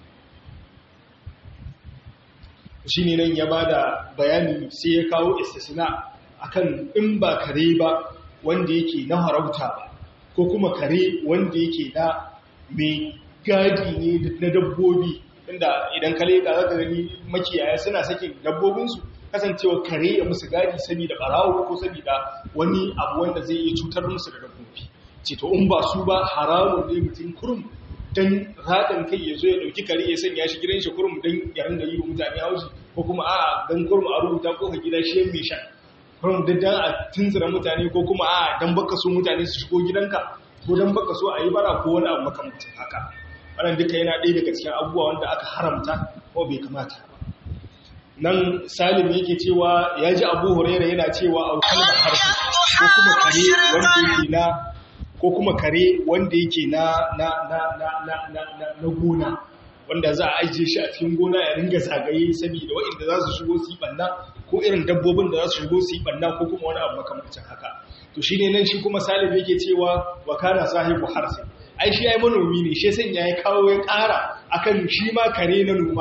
shi ne nan ya ba da bayani sai ya kawo istisna akan in ba kare ba wanda yake na harauta ba ko kuma kare wanda yake na mai gadi ne na dabbobi inda idan ka leƙa za ka gani makiyaya suna sakin dabbobinsu kasancewa kare ya musu gadi saboda ɓarawo ko saboda wani abu wanda zai iya cutar musu da dabbobi ce to in ba su ba haramun ne mutum kurum don raɗin kai ya zo ya ɗauki kare ya sanya shi gidan shi kurum don ya ringa yi wa mutane haushi ko kuma a don kurum a rubuta ko ka gida shi yan mai shan kurum duk don a tunzura mutane ko kuma a don baka so mutane su shigo gidanka ko don baka so a yi bara ko wani abu makamancin haka wannan duka yana ɗaya daga cikin abubuwa wanda aka haramta ko bai kamata ba nan salim yake cewa ya ji abu huraira yana cewa aukar da harfi ko kuma kare wanda yake na ko kuma kare wanda yake na na na na na na na na gona wanda za a ajiye shi a cikin gona ya ringa zagaye saboda waɗanda za su shigo su yi ɓanna ko irin dabbobin da za su shigo su yi ɓanna ko kuma wani abu makamancin haka to shine nan shi kuma salim yake cewa wa kana sahibu harsi ai shi yayi manomi ne shi sanya ya kawo ya ƙara akan shi ma kare na noma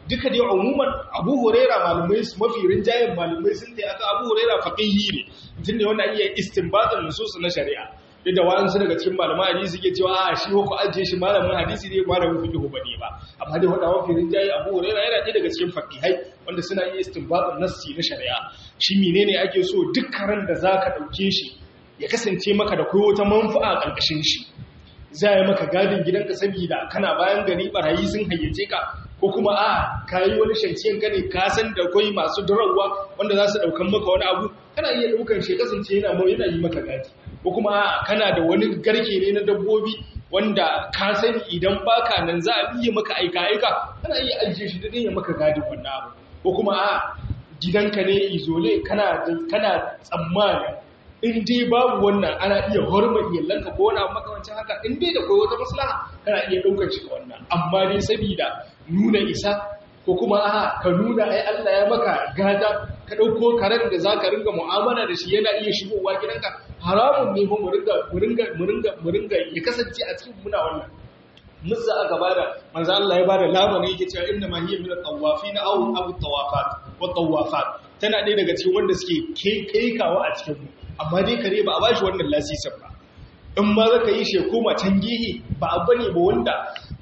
duka dai umuman abu huraira malumai su mafi rinjayen malumai sun tai aka abu huraira faqihi ne mutum ne wanda iya istinbatin nusus na shari'a duk da wa'ansu daga cikin malaman hadisi suke cewa a shi ko ajiye shi malamin hadisi ne malamin fiqh ba ne ba amma dai wanda mafi rinjaye abu huraira yana ɗaya daga cikin faqihai wanda suna iya istinbatin nassi na shari'a shi menene ake so dukkan da zaka dauke shi ya kasance maka da koyo wata manfa'a a ƙarƙashin shi za yi maka gadin gidanka saboda kana bayan gari barayi sun hayyace ka ko kuma a kayi wani shanciyan ka ne ka san da kwai masu durawa wanda za su daukan maka wani abu kana iya daukan shi kasance yana mu yana yi maka gadi ko kuma a kana da wani garke ne na dabbobi wanda ka sani idan baka nan za a biye maka aika aika kana iya ajiye shi da ya maka gadin wannan abu ko kuma a gidanka ne izole kana kana tsammani in dai babu wannan ana iya horma iyalanka ko wani abu makamancin haka in dai da koyi wata maslaha kana iya ɗaukar shi wannan amma dai saboda nuna isa ko kuma a ka nuna ai Allah ya maka gata ka ɗauko karen da za ka ringa mu'amala da shi yana iya shigowa gidanka haramun ne mu ringa mu ringa mu ringa mu ringa ya kasance a cikin muna wannan musa aka bada manzo Allah ya bada lamani yake cewa inna ma hiya min at-tawafin aw aw at-tawafat wa tawafat tana ɗaya daga cikin wanda suke kai kawo a cikin mu amma dai kare ba a ba shi wannan lasisin ba in ma zaka yi shi koma can gihi ba a bane ba wanda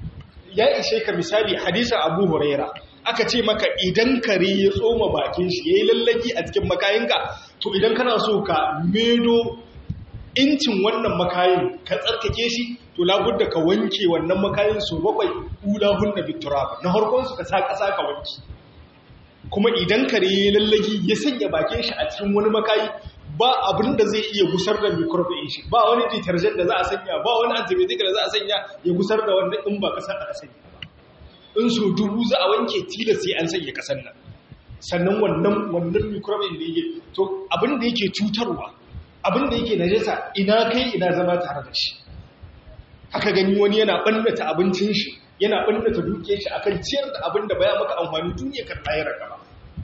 ya ishe ka misali hadisin abu huraira aka ce maka idan kare ya tsoma bakin shi ya yi lallaki a cikin makayinka to idan kana so ka medo incin wannan makayin ka tsarkake shi to labudda ka wanke wannan makayin so bakwai ulahun na bituraba na harkonsu ka sa ƙasa ka wanke kuma idan kare ya yi lallaki ya sanya bakin shi a cikin wani makayi ba abin da zai iya gusar da microbe shi ba wani detergent da za a sanya ba wani antibiotic da za a sanya ya gusar da wanda in ba kasar aka sanya ba in so dubu za a wanke tilas sai an sanya kasar nan sannan wannan wannan microbe da yake to abin da yake cutarwa abin da yake najasa ina kai ina zama tare da shi haka gani wani yana bannata abincin shi yana bannata dukiyar shi akan ciyar da abin da baya maka amfani duniya kan tayar gaba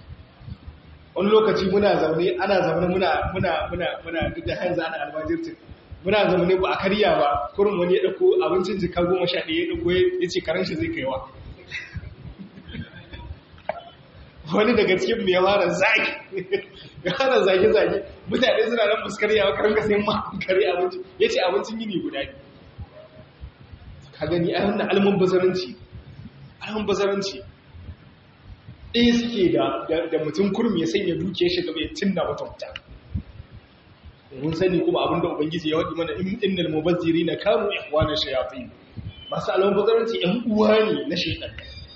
wani lokaci muna zaune ana zaune muna muna muna muna duk da hanzu ana albajirtin muna zaune ba a karya ba kurin wani ya dauko abincin jika goma sha ɗaya ya dauko ya ce karen shi zai kaiwa wani daga cikin mai fara zaki ya fara zage-zage mutane suna nan fuskar yawa karan ka sai ma kare abinci ya ce abincin yini guda ne ka gani a wannan alman bazaranci alman bazaranci ɗaya suke da mutum kurmi ya sanya duke shi gaba ya cinna wata wuta mun sani kuma abinda ubangiji ya waɗi mana innal mubazziri na kanu ihwana shayatin masu alamun bazaranci ‘yan uwa ne na shaitan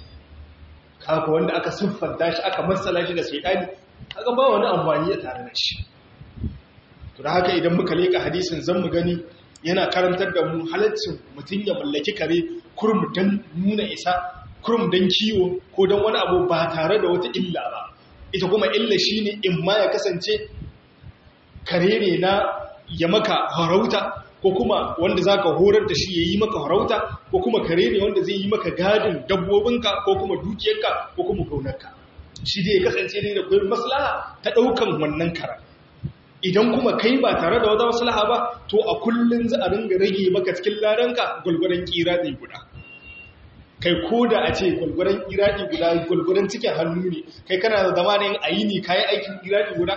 kaka wanda aka siffanta shi aka matsala shi da shaitani aka ba wani amfani a tare da shi to da haka idan muka leka hadisin zan mu gani yana karantar da mu halaccin mutum ya mallaki kare kurum don nuna isa kurum don kiwo ko don wani abu ba tare da wata illa ba ita kuma illa shine in ma ya kasance kare ne na ya maka harauta ko kuma wanda za ka horar da shi ya yi maka harauta ko kuma kare ne wanda zai yi maka gadin dabbobinka ko kuma dukiyarka ko kuma gaunarka shi dai kasance ne da kwayar maslaha ta ɗaukan wannan kara idan kuma kai ba tare da wata maslaha ba to a kullum za a ringa rage maka cikin ladanka gwalgwaron kiraɗi guda kai ko da a ce gwalgwaron kiraɗi guda gwalgwaron cikin hannu ne kai kana da zama ne a yi ne kayi aikin kiraɗi guda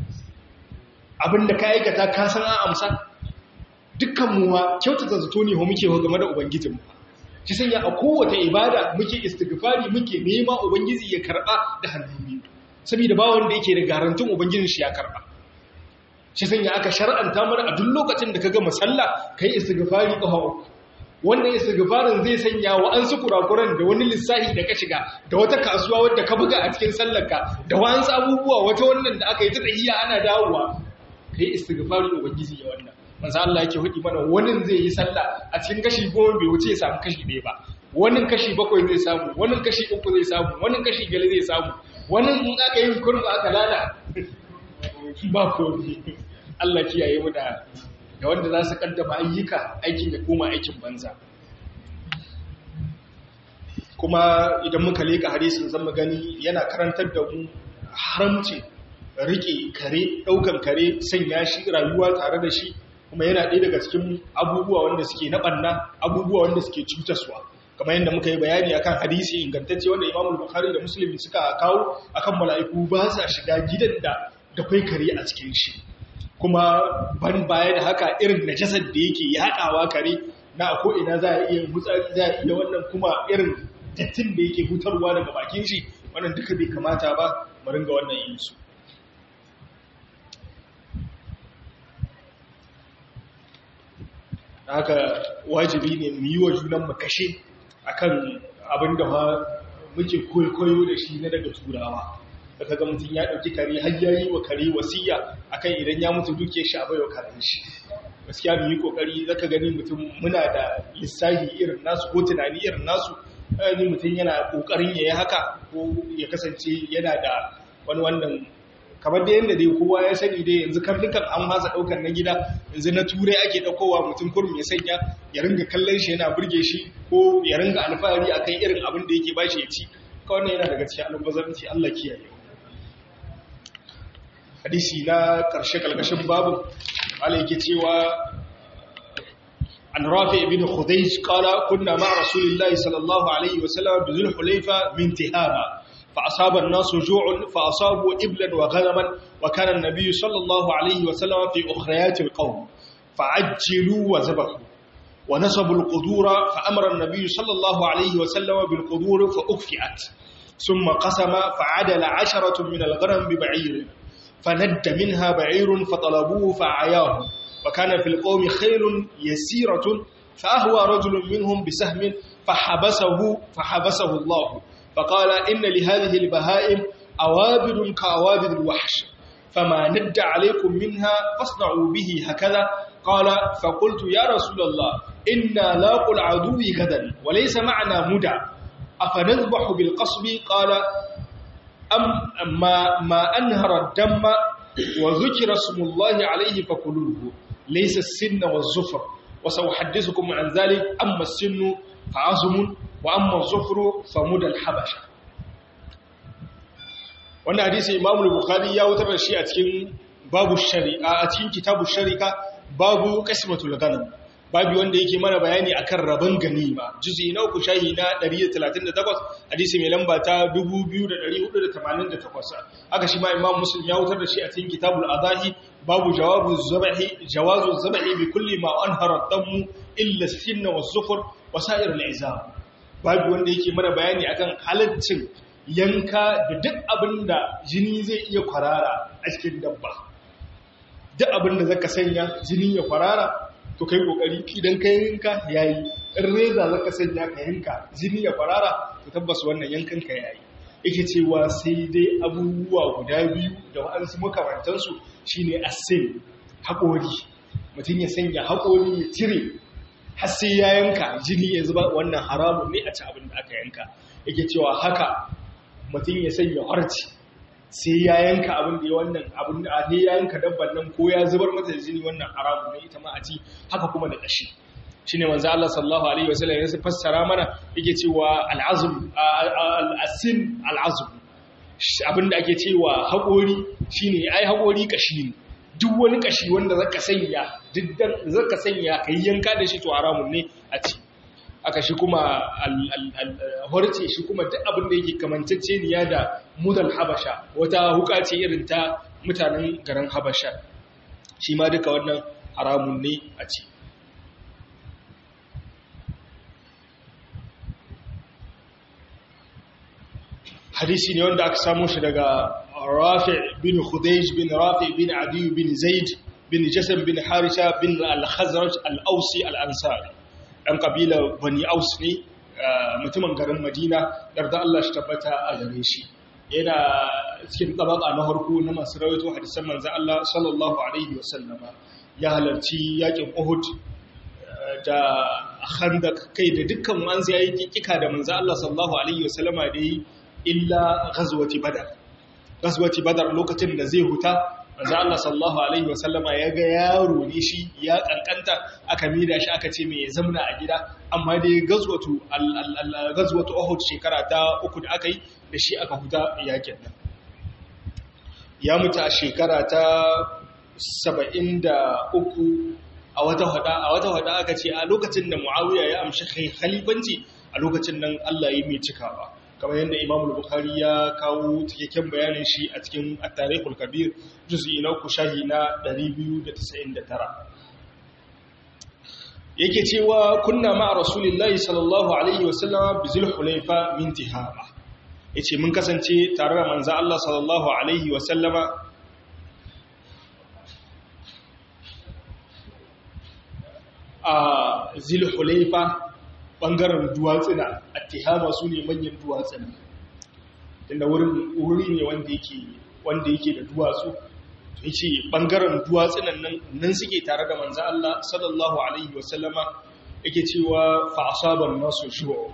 abinda ka aikata ka san an amsa dukkan muwa kyautata zato ne ho muke game da ubangijinmu shi sanya a kowace ibada muke istighfari muke nema ubangiji ya karba da hannun biyu saboda ba wanda yake da garantin ubangijin shi ya karba shi sanya aka shar'anta mana a duk lokacin da kaga musalla kai istighfari kafa uku wannan istighfarin zai sanya wa an su kurakuran da wani lissahi da ka shiga da wata kasuwa wadda ka buga a cikin sallarka da wa'ansu abubuwa wata wannan da aka yi ta tsahiya ana dawowa kai istighfari ubangiji ya wannan manzo Allah yake hudi mana wani zai yi sallah a cikin kashi goma bai wuce ya samu kashi ɗaya ba wani kashi bakwai zai samu wani kashi uku zai samu wani kashi gali zai samu wani in aka yi kurba aka lala ba komai Allah kiyaye mu da da wanda za su kaddama ayyuka aikin ya koma aikin banza kuma idan muka leka hadisin zan mu gani yana karantar da mu haramci rike kare daukan kare sanya shi rayuwa tare da shi kuma yana ɗaya daga cikin abubuwa wanda suke na ɓanna abubuwa wanda suke cutaswa kamar yadda muka yi bayani akan hadisi ingantacce wanda Imam Bukhari da Muslim suka kawo akan mala'iku ba sa shiga gidan da da kai kare a cikin shi kuma ban baya da haka irin najasar da yake yaɗawa kare na ko ina za a iya mutsari za a iya wannan kuma irin dattin da yake hutarwa daga bakin shi wannan duka bai kamata ba mu ringa wannan yin su haka wajibi ne mu yi wa junan mu kashe akan abin da muke koyo da shi na daga turawa da kaga mutum ya dauki kare har yayi wa kare wasiya akan idan ya mutu duke shi a baiwa karen shi gaskiya mu yi kokari zaka gani mutum muna da lissafi irin nasu ko tunani irin nasu ni mutum yana kokarin yayi haka ko ya kasance yana da wani wannan kamar da yadda dai kowa ya sani dai yanzu karnukan an masa daukar na gida yanzu na turai ake daukowa mutum kurum ya sanya ya ringa kallon shi yana burge shi ko ya ringa alfahari akan irin abin da yake bashi ya ci kawai yana daga cikin alubazarci Allah kiyaye hadisi na karshe kalkashin babu Allah yake cewa an rafi ibn khudayj qala kunna ma rasulillahi sallallahu alaihi wasallam bi zulhulayfa min tihama فأصاب الناس جوع فأصابوا إبلا وغنما وكان النبي صلى الله عليه وسلم في أخريات القوم فعجلوا وذبحوا ونصبوا القدور فأمر النبي صلى الله عليه وسلم بالقدور فأكفئت ثم قسم فعدل عشرة من الغنم ببعير فند منها بعير فطلبوه فعياه وكان في القوم خيل يسيرة فأهوى رجل منهم بسهم فحبسه فحبسه الله فقال إن لهذه البهائم أوابد كأوابد الوحش فما ند عليكم منها فاصنعوا به هكذا قال فقلت يا رسول الله إنا لاقوا العدو غدا وليس معنا مدى أفنذبح بالقصب قال أم ما, ما أنهر الدم وذكر اسم الله عليه فكلوه ليس السن والزفر وسأحدثكم عن ذلك أما السن فعظم وأما الزفر فمدى الحبشة wannan hadisi Imam Bukhari ya wutar da shi a cikin babu shari'a a cikin kitabu sharika babu qismatul ghanam babu wanda yake mana bayani akan rabon ganima juzi na uku shahi na 138 hadisi mai lamba ta 2488 haka shi ma Imam Muslim ya wutar da shi a cikin kitabul adahi babu jawabu zabahi jawazu zabahi bi kulli ma anhara damu illa sinna wa zufur wa sa'ir al-izam babu wanda yake mana bayani akan halaccin yanka da duk abin da jini zai iya kwarara a cikin dabba duk abin da zaka sanya jini ya kwarara to kai kokari idan ka yanka yayi in reza zaka sanya ka yanka jini ya kwarara to tabbas wannan yankan ka yayi yake cewa sai dai abubuwa guda biyu da wa'ansu makamantansu shine asin haƙori mutum ya sanya haƙori ya cire har sai ya yanka jini ya zuba wannan haramun ne a ci abin da aka yanka yake cewa haka mutum ya sanya harci sai ya yanka abin da ya wannan abin da ne ya yanka dabban nan ko ya zubar mata jini wannan haramun ne ita ma a ci haka kuma da ƙashi shine manzo Allah sallallahu alaihi wasallam ya fassara mana yake cewa al'azm al-asin al'azm abin da ake cewa haƙori shine ai haƙori ƙashi ne duk wani kashi wanda zaka sanya diddan zaka sanya kai yanka da shi to haramun ne a ci aka shi kuma horce shi kuma duk abin da yake kamantacce niya da mudal habasha wata huka ce irin ta mutanen garin habasha shi ma duka wannan haramun ne a ci hadisi ne wanda aka samu shi daga rafi bin khudayj bin rafi bin adi bin zaid bin jasam bin harisha bin al-khazraj al-ausi al-ansari ɗan ƙabila bani aus ne mutumin garin madina yarda Allah shi tabbata a gare shi yana cikin tabaka na harko na masu rawaito hadisan manzo Allah sallallahu alaihi wasallama ya halarci yakin Uhud da Khandaq kai da dukkan wanzu yayi kika da manzo Allah sallallahu alaihi wasallama da yi illa ghazwati badar ghazwati badar lokacin da zai huta manzo Allah sallallahu alaihi wasallama ya ga yaro ne shi ya kankanta aka mida shi aka ce mai zamna a gida amma dai gazwatu gazwatu Uhud shekara ta uku da aka yi da shi aka huta yakin nan ya mutu a shekara ta 73 a wata hada a wata hada aka ce a lokacin da Muawiya ya amshi khalifanci a lokacin nan Allah ya mai cikawa kamar yadda Imam Bukhari ya kawo cikakken bayanin shi a cikin At-Tarikhul Kabir juz'i na uku shahi na 299 yake cewa kunna ma Rasulullahi sallallahu alaihi wasallam bi Zulhulaifa min Tihama yace mun kasance tare da manzo Allah sallallahu alaihi wasallama a Zulhulaifa bangaren duwatsuna attihama su ne manyan duwatsuna inda wuri ne wanda yake wanda yake da duwatsu to yace bangaren duwatsunan nan nan suke tare da manzo Allah sallallahu alaihi wasallama yake cewa fa asaban nasu shuwa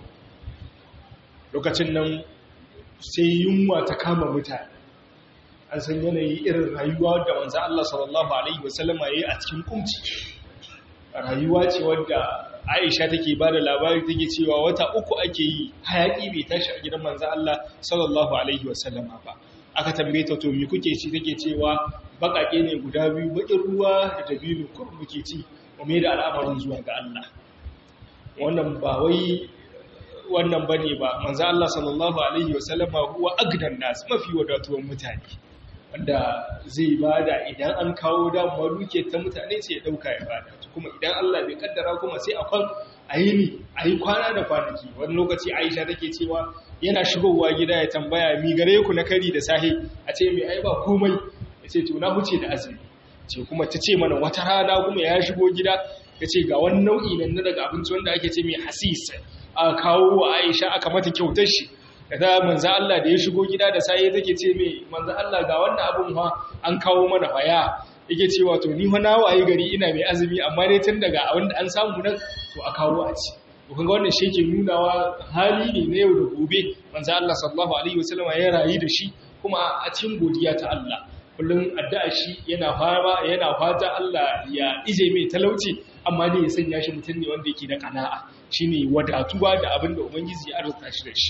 lokacin nan sai yunwa ta kama mutane an san yanayi irin rayuwa da manzo Allah sallallahu alaihi wasallama yayi a cikin kumci rayuwa ce wadda Aisha take ba da labari take cewa wata uku ake yi hayaki bai tashi a gidan manzo Allah sallallahu alaihi wasallama ba aka tambaye ta to me kuke ci take cewa bakake ne guda biyu bakin ruwa da dabino ko muke ci mu da al'amarin zuwa ga Allah wannan ba wai wannan bane ba manzo Allah sallallahu alaihi wasallama huwa agdan nas mafi wadatuwan mutane wanda zai bada idan an kawo damuwa duke ta mutane sai ya dauka ya bada kuma idan Allah bai kaddara kuma sai akwai ayini ayi kwana da kwanaki wani lokaci Aisha take cewa yana shigowa gida ya tambaya mi gare ku na kari da sahi a ce mai ai ba komai yace to na huce da azumi ce kuma ta ce mana wata rana kuma ya shigo gida yace ga wani nau'i nan na daga abinci wanda ake ce mai hasis aka kawo wa Aisha aka mata kyautar shi da manzo Allah da ya shigo gida da sai take ce mai manzo Allah ga wannan abun fa an kawo mana faya yake cewa to ni fa na waye gari ina mai azumi amma dai tun daga wanda an samu nan to a kawo a ci to kaga wannan shi ke nunawa hali ne na yau da gobe manzo Allah sallallahu alaihi wasallam ya rayu da shi kuma a cikin godiya ta Allah kullum addu'a shi yana fama yana fata Allah ya ije mai talauci amma dai ya sanya shi mutum ne wanda yake da kana'a shine wadatuwa da abin da ubangiji ya arzuta shi da shi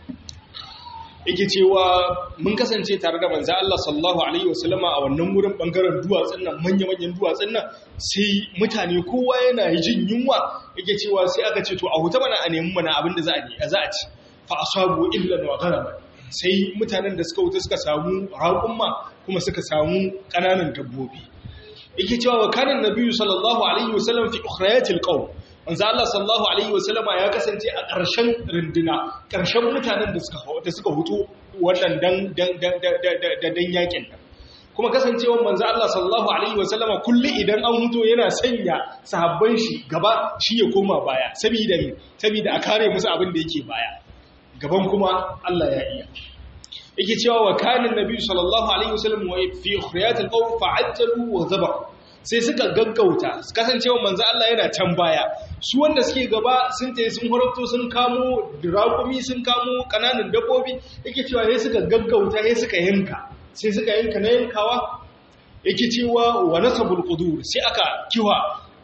yake cewa mun kasance tare da manzo Allah sallallahu alaihi wasallama a wannan wurin bangaren duwatsun nan manya-manyan duwatsun nan sai mutane kowa yana jin yunwa yake cewa sai aka ce to a huta mana a nemi mana abin da za a yi za a ci fa asabu illa wa gharama sai mutanen da suka wuta suka samu raƙumma kuma suka samu ƙananan dabbobi yake cewa wa kanan nabiyyu sallallahu alaihi wasallam fi ukhrayatil qawm manzo Allah sallallahu alaihi wasallama ya kasance a ƙarshen runduna ƙarshen mutanen da suka da suka huto wannan dan dan dan dan yakin nan kuma kasancewar manzo Allah sallallahu alaihi wasallama kullu idan an huto yana sanya sahabban shi gaba shi ya koma baya saboda me saboda a kare musu abin da yake baya gaban kuma Allah ya iya yake cewa wa kana annabi sallallahu alaihi wasallam wa fi ukhriyat alqawm fa'ajjalu wa zabahu sai suka gaggauta kasancewa manzo Allah yana can baya su wanda suke gaba sun tayi sun horofto sun kamo dirakumi sun kamo kananan dabbobi yake cewa sai suka gaggauta sai suka yanka sai suka yanka na yankawa yake cewa wa nasabul qudur sai aka kiwa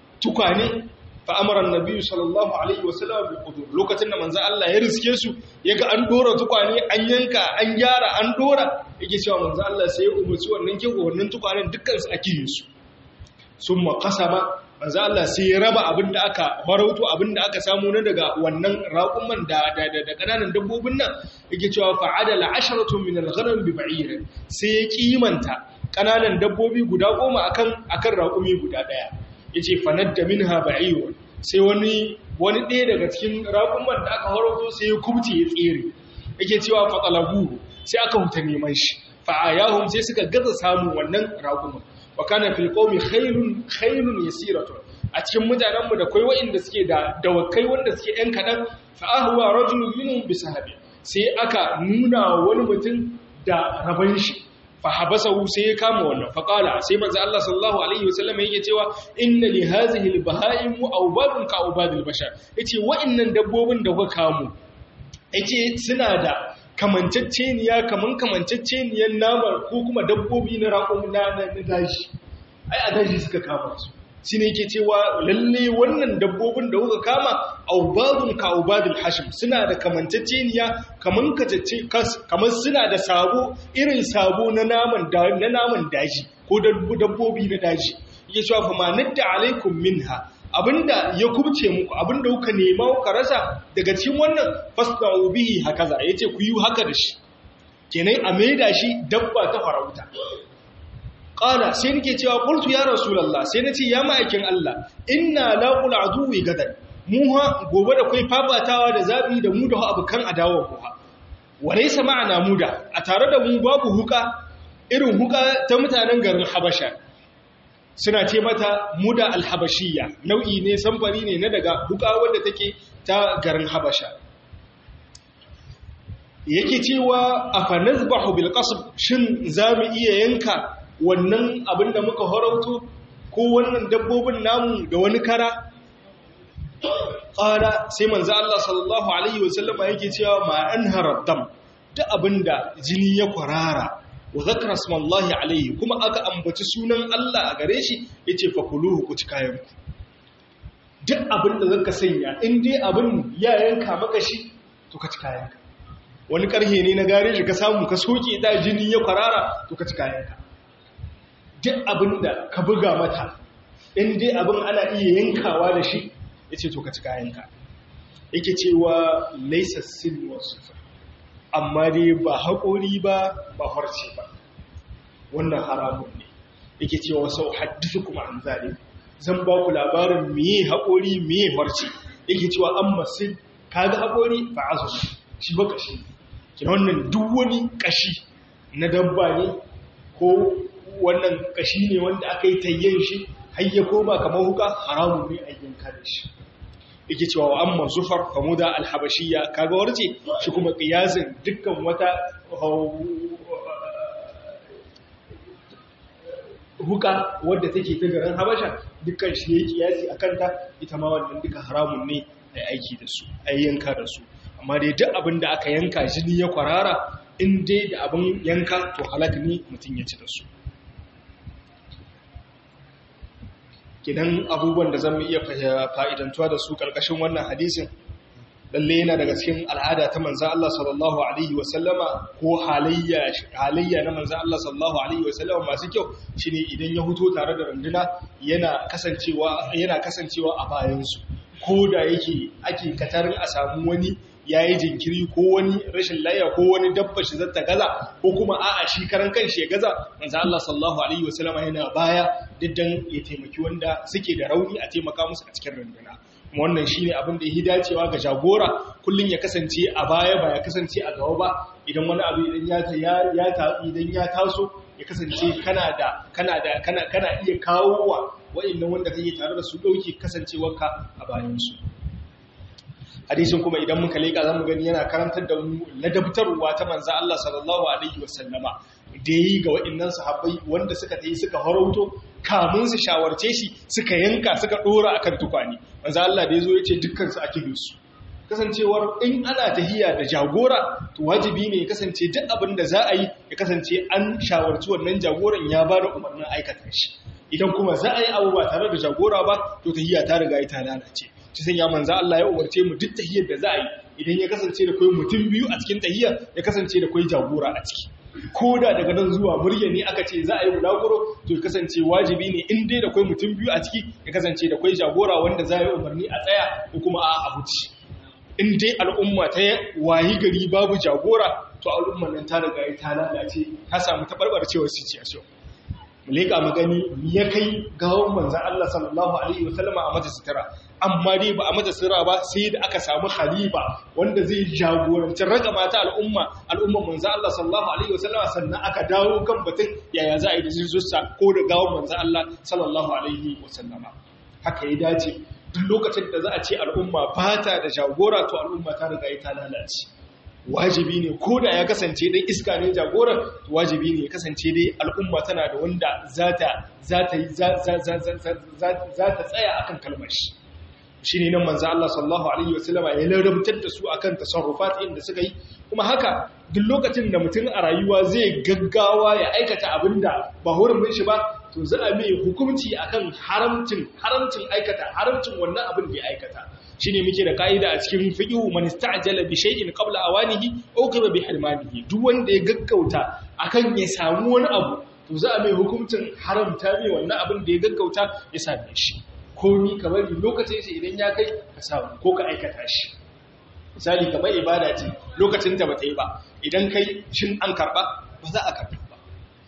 tukane fa amara annabi sallallahu alaihi wasallam bil qudur lokacin da manzo Allah ya riske su yaga an dora tukwane an yanka an gyara an dora yake cewa manzo Allah sai ya umarci wannan kiwo wannan tukwanen dukkan su ake yin su sun makasama manzo Allah sai ya raba abin da aka farauto abin da aka samu na daga wannan raƙuman da da da kananan dabbobin nan yake cewa fa'adala asharatu min al-ghanam bi ba'ir sai ya kimanta kananan dabbobi guda goma akan akan raƙumi guda daya yace fanadda minha ba'ir sai wani wani ɗaya daga cikin raƙuman da aka farauto sai ya kubce ya tsere yake cewa fatalabu sai aka huta neman shi fa'ayahum sai suka gaza samu wannan raƙuman wa kana fil qaumi khairun khairun yasiratu a cikin mutanen mu da kai wa'inda suke da dawakai wanda suke yan kadan fa ahwa rajulun minhum bi sahabi sai aka nuna wani mutum da raban shi fa habasahu sai ya kama wannan fa qala sai manzo Allah sallallahu alaihi wasallam yake cewa inna li hadhihi al bahaim awbadun ka awbadil bashar yace wa'innan dabbobin da kuka kamo yace suna da kamanceceniya kaman kamanceceniyar namar ko kuma dabbobi na raƙon na daji ai a daji suka kama su shi ne ke cewa lalle wannan dabbobin da kuka kama aubadun ka aubadul hashim suna da kamanceceniya kaman kacece kamar suna da sabo irin sabo na naman na naman daji ko dabbobi na daji yake cewa fa manadda alaikum minha abinda ya kubce muku abinda kuka nema kuka rasa daga cikin wannan fasna'u bihi hakaza yace ku yi haka da shi kenan a maida shi dabba ta farauta qala sai nake cewa qultu ya rasulullah sai nace ya ma'aikin Allah inna laqul aduwi gadan mu ha gobe da kai fafatawa da zabi da mu da abukan adawa ku ha walaysa ma'ana muda a tare da mu babu huka irin huka ta mutanen garin Habasha suna ce mata muda alhabashiyya nau'i ne samfari ne na daga huka wadda take ta garin Habasha yake cewa afa nazbahu bil qasb shin zamu iya yanka wannan abin da muka horauto ko wannan dabbobin namu da wani kara ƙara sai manzo Allah sallallahu alaihi wasallama yake cewa ma an dam duk abinda jini ya kwarara wa zakara smallahi alaihi kuma aka ambaci sunan Allah a gare shi yace fa kuluhu ku ci kayan ku duk abinda zaka sanya in dai abin ya yanka maka shi to ka ci kayan ka wani karhe ne na gare shi ka samu ka soke da jini ya kwarara to ka ci kayan ka duk abin da ka buga mata in dai abin ana iya yankawa da shi ya ce to ka ci kayanka yake cewa laisa sin wasu amma dai ba haƙori ba ba harce ba wannan haramun ne yake cewa sau haddisa kuma an zane zan ba ku labarin miye haƙori miye harce yake cewa an masu kaga haƙori ba a zuwa shi ba ƙashi kina wannan duk wani ƙashi na dabba ne ko wannan kashi ne wanda aka yi tayyen shi hayya ko ba kamar huka haramun ne a yanka da shi yake cewa wa amma zufar famuda alhabashiyya kaga warce shi kuma qiyasin dukkan wata huka wadda take ta garin habasha dukkan shi ne kiyasi akan ta ita ma wannan duka haramun ne a aiki da su a yanka da su amma dai duk abin da aka yanka jini ya kwarara in dai da abin yanka to halak ne mutum ya ci da su kidan abubuwan da zan iya fa'idantuwa da su ƙarƙashin wannan hadisin lalle yana daga cikin al'ada ta manzan Allah sallallahu Alaihi wasallama ko halayya na manzan Allah sallallahu Alaihi wasallama masu kyau shi ne idan ya huto tare da runduna yana kasancewa a bayansu ko da yake ake katarin a samu wani ya yi jinkiri ko wani rashin laya ko wani dabba shi zata gaza ko kuma a'a shi karan kanshi ya gaza manzo Allah sallallahu alaihi wasallam yana baya diddan ya taimaki wanda suke da rauni a taimaka musu a cikin runduna kuma wannan shine abin da yake dacewa ga jagora kullun ya kasance a baya ba ya kasance a gaba ba idan wani abu idan ya ya idan ya taso ya kasance kana da kana da kana kana iya kawo wa wa'annan wanda kake tare da su dauki kasancewarka a bayan su hadisin kuma idan muka leka zamu gani yana karantar da mu ladabtarwa ta manzo Allah sallallahu alaihi wasallama da yi ga waɗannan sahabbai wanda suka tayi suka harauto kamun su shawarce shi suka yanka suka dora akan tukwani manzo Allah da yazo yace dukkan su ake su kasancewar in ana tahiya da jagora to wajibi ne ya kasance duk abin da za a yi ya kasance an shawarci wannan jagoran ya ba da umarnin aikata shi idan kuma za a yi abu ba tare da jagora ba to tahiya ta riga ta lalace ci sanya manzo Allah ya umarce mu duk tahiyar da za a yi idan ya kasance da kai mutum biyu a cikin tahiyar ya kasance da kai jagora a ciki ko da daga nan zuwa murya ne aka ce za a yi bulaguro to ya kasance wajibi ne in dai da kai mutum biyu a ciki ya kasance da kai jagora wanda za a yi umarni a tsaya ko kuma a abuci in dai al'umma ta wayi gari babu jagora to al'umman nan ta riga ta lalace ta samu tabarbarcewar situation mu leƙa mu gani ya kai gawon manzan Allah sallallahu Alaihi wasallama a mata sutura amma dai ba a mata sutura ba sai da aka samu khalifa wanda zai jagoranci raga mata al'umma al'umman manzan Allah sallallahu Alaihi wasallama sannan aka dawo kan batun yaya za a yi da zuzusa ko da gawon manzan Allah sallallahu Alaihi wasallama haka ya dace duk lokacin da za a ce al'umma ba ta da jagora to al'umma ta riga ta lalace wajibi ne ko da ya kasance dai iska ne jagoran wajibi ne ya kasance dai al'umma tana da wanda za ta tsaya akan kalmar shi shi ne nan manzo Allah sallallahu alaihi wasallama ya larabtar da su akan tasarrufat inda suka yi kuma haka duk lokacin da mutum a rayuwa zai gaggawa ya aikata abinda ba hurumin shi ba to za a mai hukunci akan haramcin haramcin aikata haramcin wannan abin da ya aikata shine muke da kaida a cikin fiqhu man ista'jala bi shay'in qabla awanihi uqiba bi hirmanihi duk wanda ya gaggauta akan ya samu wani abu to to za a mai hukuncin haramta mai wannan abin da ya gaggauta ya same shi komi ka bari lokacin shi idan ya kai ka samu ko ka aikata shi misali kamar ibada ce lokacin ta bata yi ba idan kai shin an karba ba za a karba ba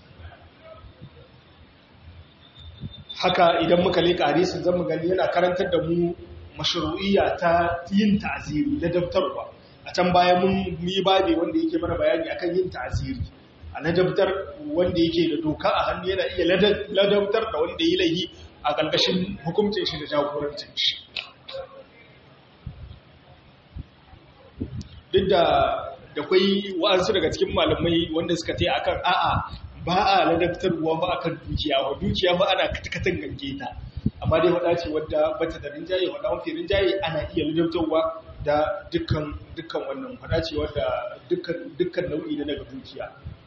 haka idan muka leka hadisin zan mu gani yana karantar da mu mashru'iyya ta yin ta'ziri da daftarwa a can baya mun yi babe wanda yake mana bayani akan yin ta'ziri a ladabtar wanda yake da doka a hannu yana iya ladabtar da wanda yi laihi a ƙarƙashin hukuncin shi da jagorancin shi duk da da kwai wa'ansu daga cikin malamai wanda suka ta akan a'a ba a ladabtarwa ba akan dukiya wa dukiya ba ana katakatan gange ta amma dai wada ce wadda bata da rinjaye wada mafi rinjaye ana iya ladabtarwa da dukkan dukkan wannan wada ce wadda dukkan dukkan nau'i na daga dukiya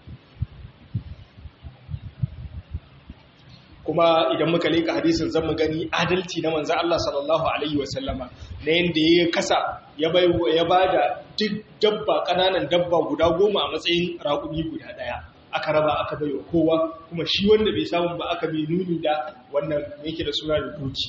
kuma idan muka leka hadisin zan mu gani adalci na manzo Allah sallallahu alaihi wasallama na yanda ya kasa ya bai ya bada duk dabba kananan dabba guda goma a matsayin raƙumi guda daya aka raba aka bai wa kowa kuma shi wanda bai samu ba aka bai nuni da wannan yake da suna da doki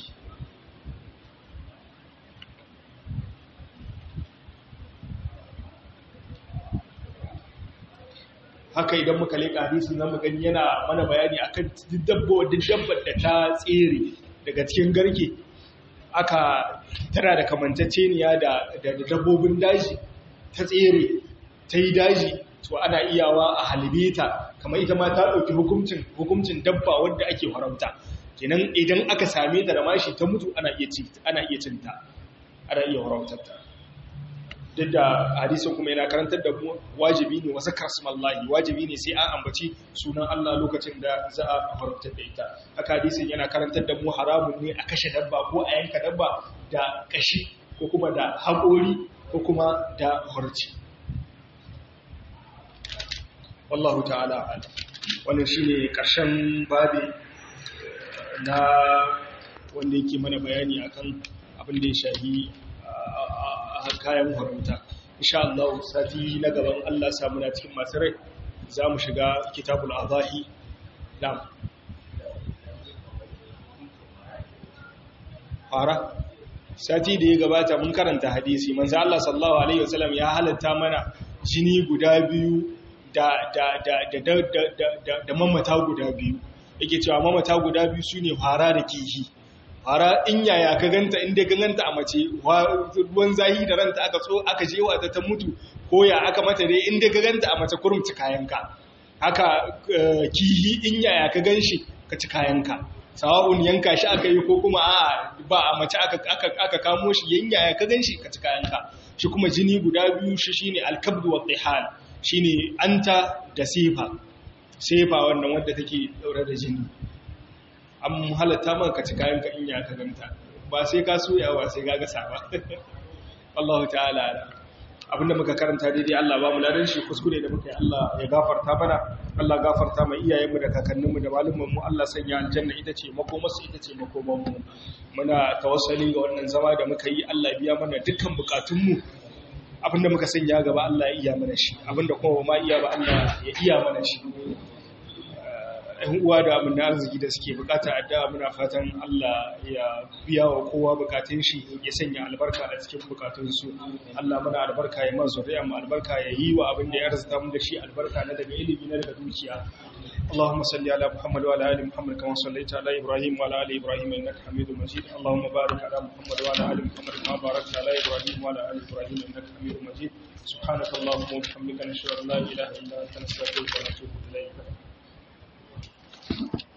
haka idan muka leƙa hadisin zamu gani yana mana bayani akan dabbar da ta tsere daga cikin garke aka tana da kamanceceniya da dabbobin daji ta tsere ta yi daji to ana iyawa a halibe ta kamar ita ma ta ɗauki hukuncin hukuncin dabba wadda ake haramta kenan idan aka same ta da mashi ta mutu ana iya ana iya cinta ana iya haramtar ta duk da hadisin kuma yana karantar da mu wajibi ne wasu kasmallahi wajibi ne sai an ambaci sunan Allah lokacin da za a haramtar da ita haka hadisin yana karantar da mu haramun ne a kashe dabba ko a yanka dabba da kashi ko kuma da haƙori ko kuma da harci wallahu ta'ala wannan shine karshen babi na wanda yake mana bayani akan abin da ya shahi kayan haramta insha Allah sati na gaban Allah samu na cikin masu rai za mu shiga kitabul azahi dam fara sati da ya gabata mun karanta hadisi manzo Allah sallallahu alaihi wasallam ya halatta mana jini guda biyu da da da da da da mamata guda biyu yake cewa mamata guda biyu sune fara da kihi fara in yaya ka ganta inda ka ganta a mace ruwan zahi da ranta aka so aka jewa ta ta mutu ko ya aka mata dai inda ka ganta a mace kurumci kayanka haka kihi in yaya ka ganshi ka ci kayanka sawa'un yanka shi aka yi ko kuma a ba a mace aka kamo shi yan yaya ka ganshi ka ci kayanka shi kuma jini guda biyu shi shine alkabdu wa qihal shine anta da sefa sefa wannan wanda take daure da jini an halatta man ka ci kayan ka in ya ka ganta ba sai ka soya ba sai ka gasa ba Allah ta'ala abinda muka karanta daidai Allah ba mu ladan shi kuskure da muka yi Allah ya gafarta mana Allah gafarta mai iyayenmu da kakanninmu da malumanmu Allah sanya aljanna ita ce makomarsu ita ce makomanmu muna tawassali ga wannan zama da muka yi Allah biya mana dukkan bukatunmu abinda muka sanya gaba Allah ya iya mana shi abinda kuma ba ma iya ba Allah ya iya mana shi ‘yan uwa da abin da arziki da suke bukata addu'a muna fatan Allah ya biya wa kowa bukatun shi ya sanya albarka a cikin bukatunsu Allah muna albarka ya mazu da yamma albarka ya yi wa abin da ya arzita mu da shi albarka na daga ilimi na daga dukiya اللهم صل على محمد وعلى ال محمد كما صليت على ابراهيم وعلى ال ابراهيم انك حميد مجيد اللهم بارك على محمد وعلى ال محمد كما باركت على ابراهيم وعلى ال ابراهيم انك حميد مجيد سبحانك اللهم وبحمدك نشهد ان لا اله الا انت نستغفرك ونتوب اليك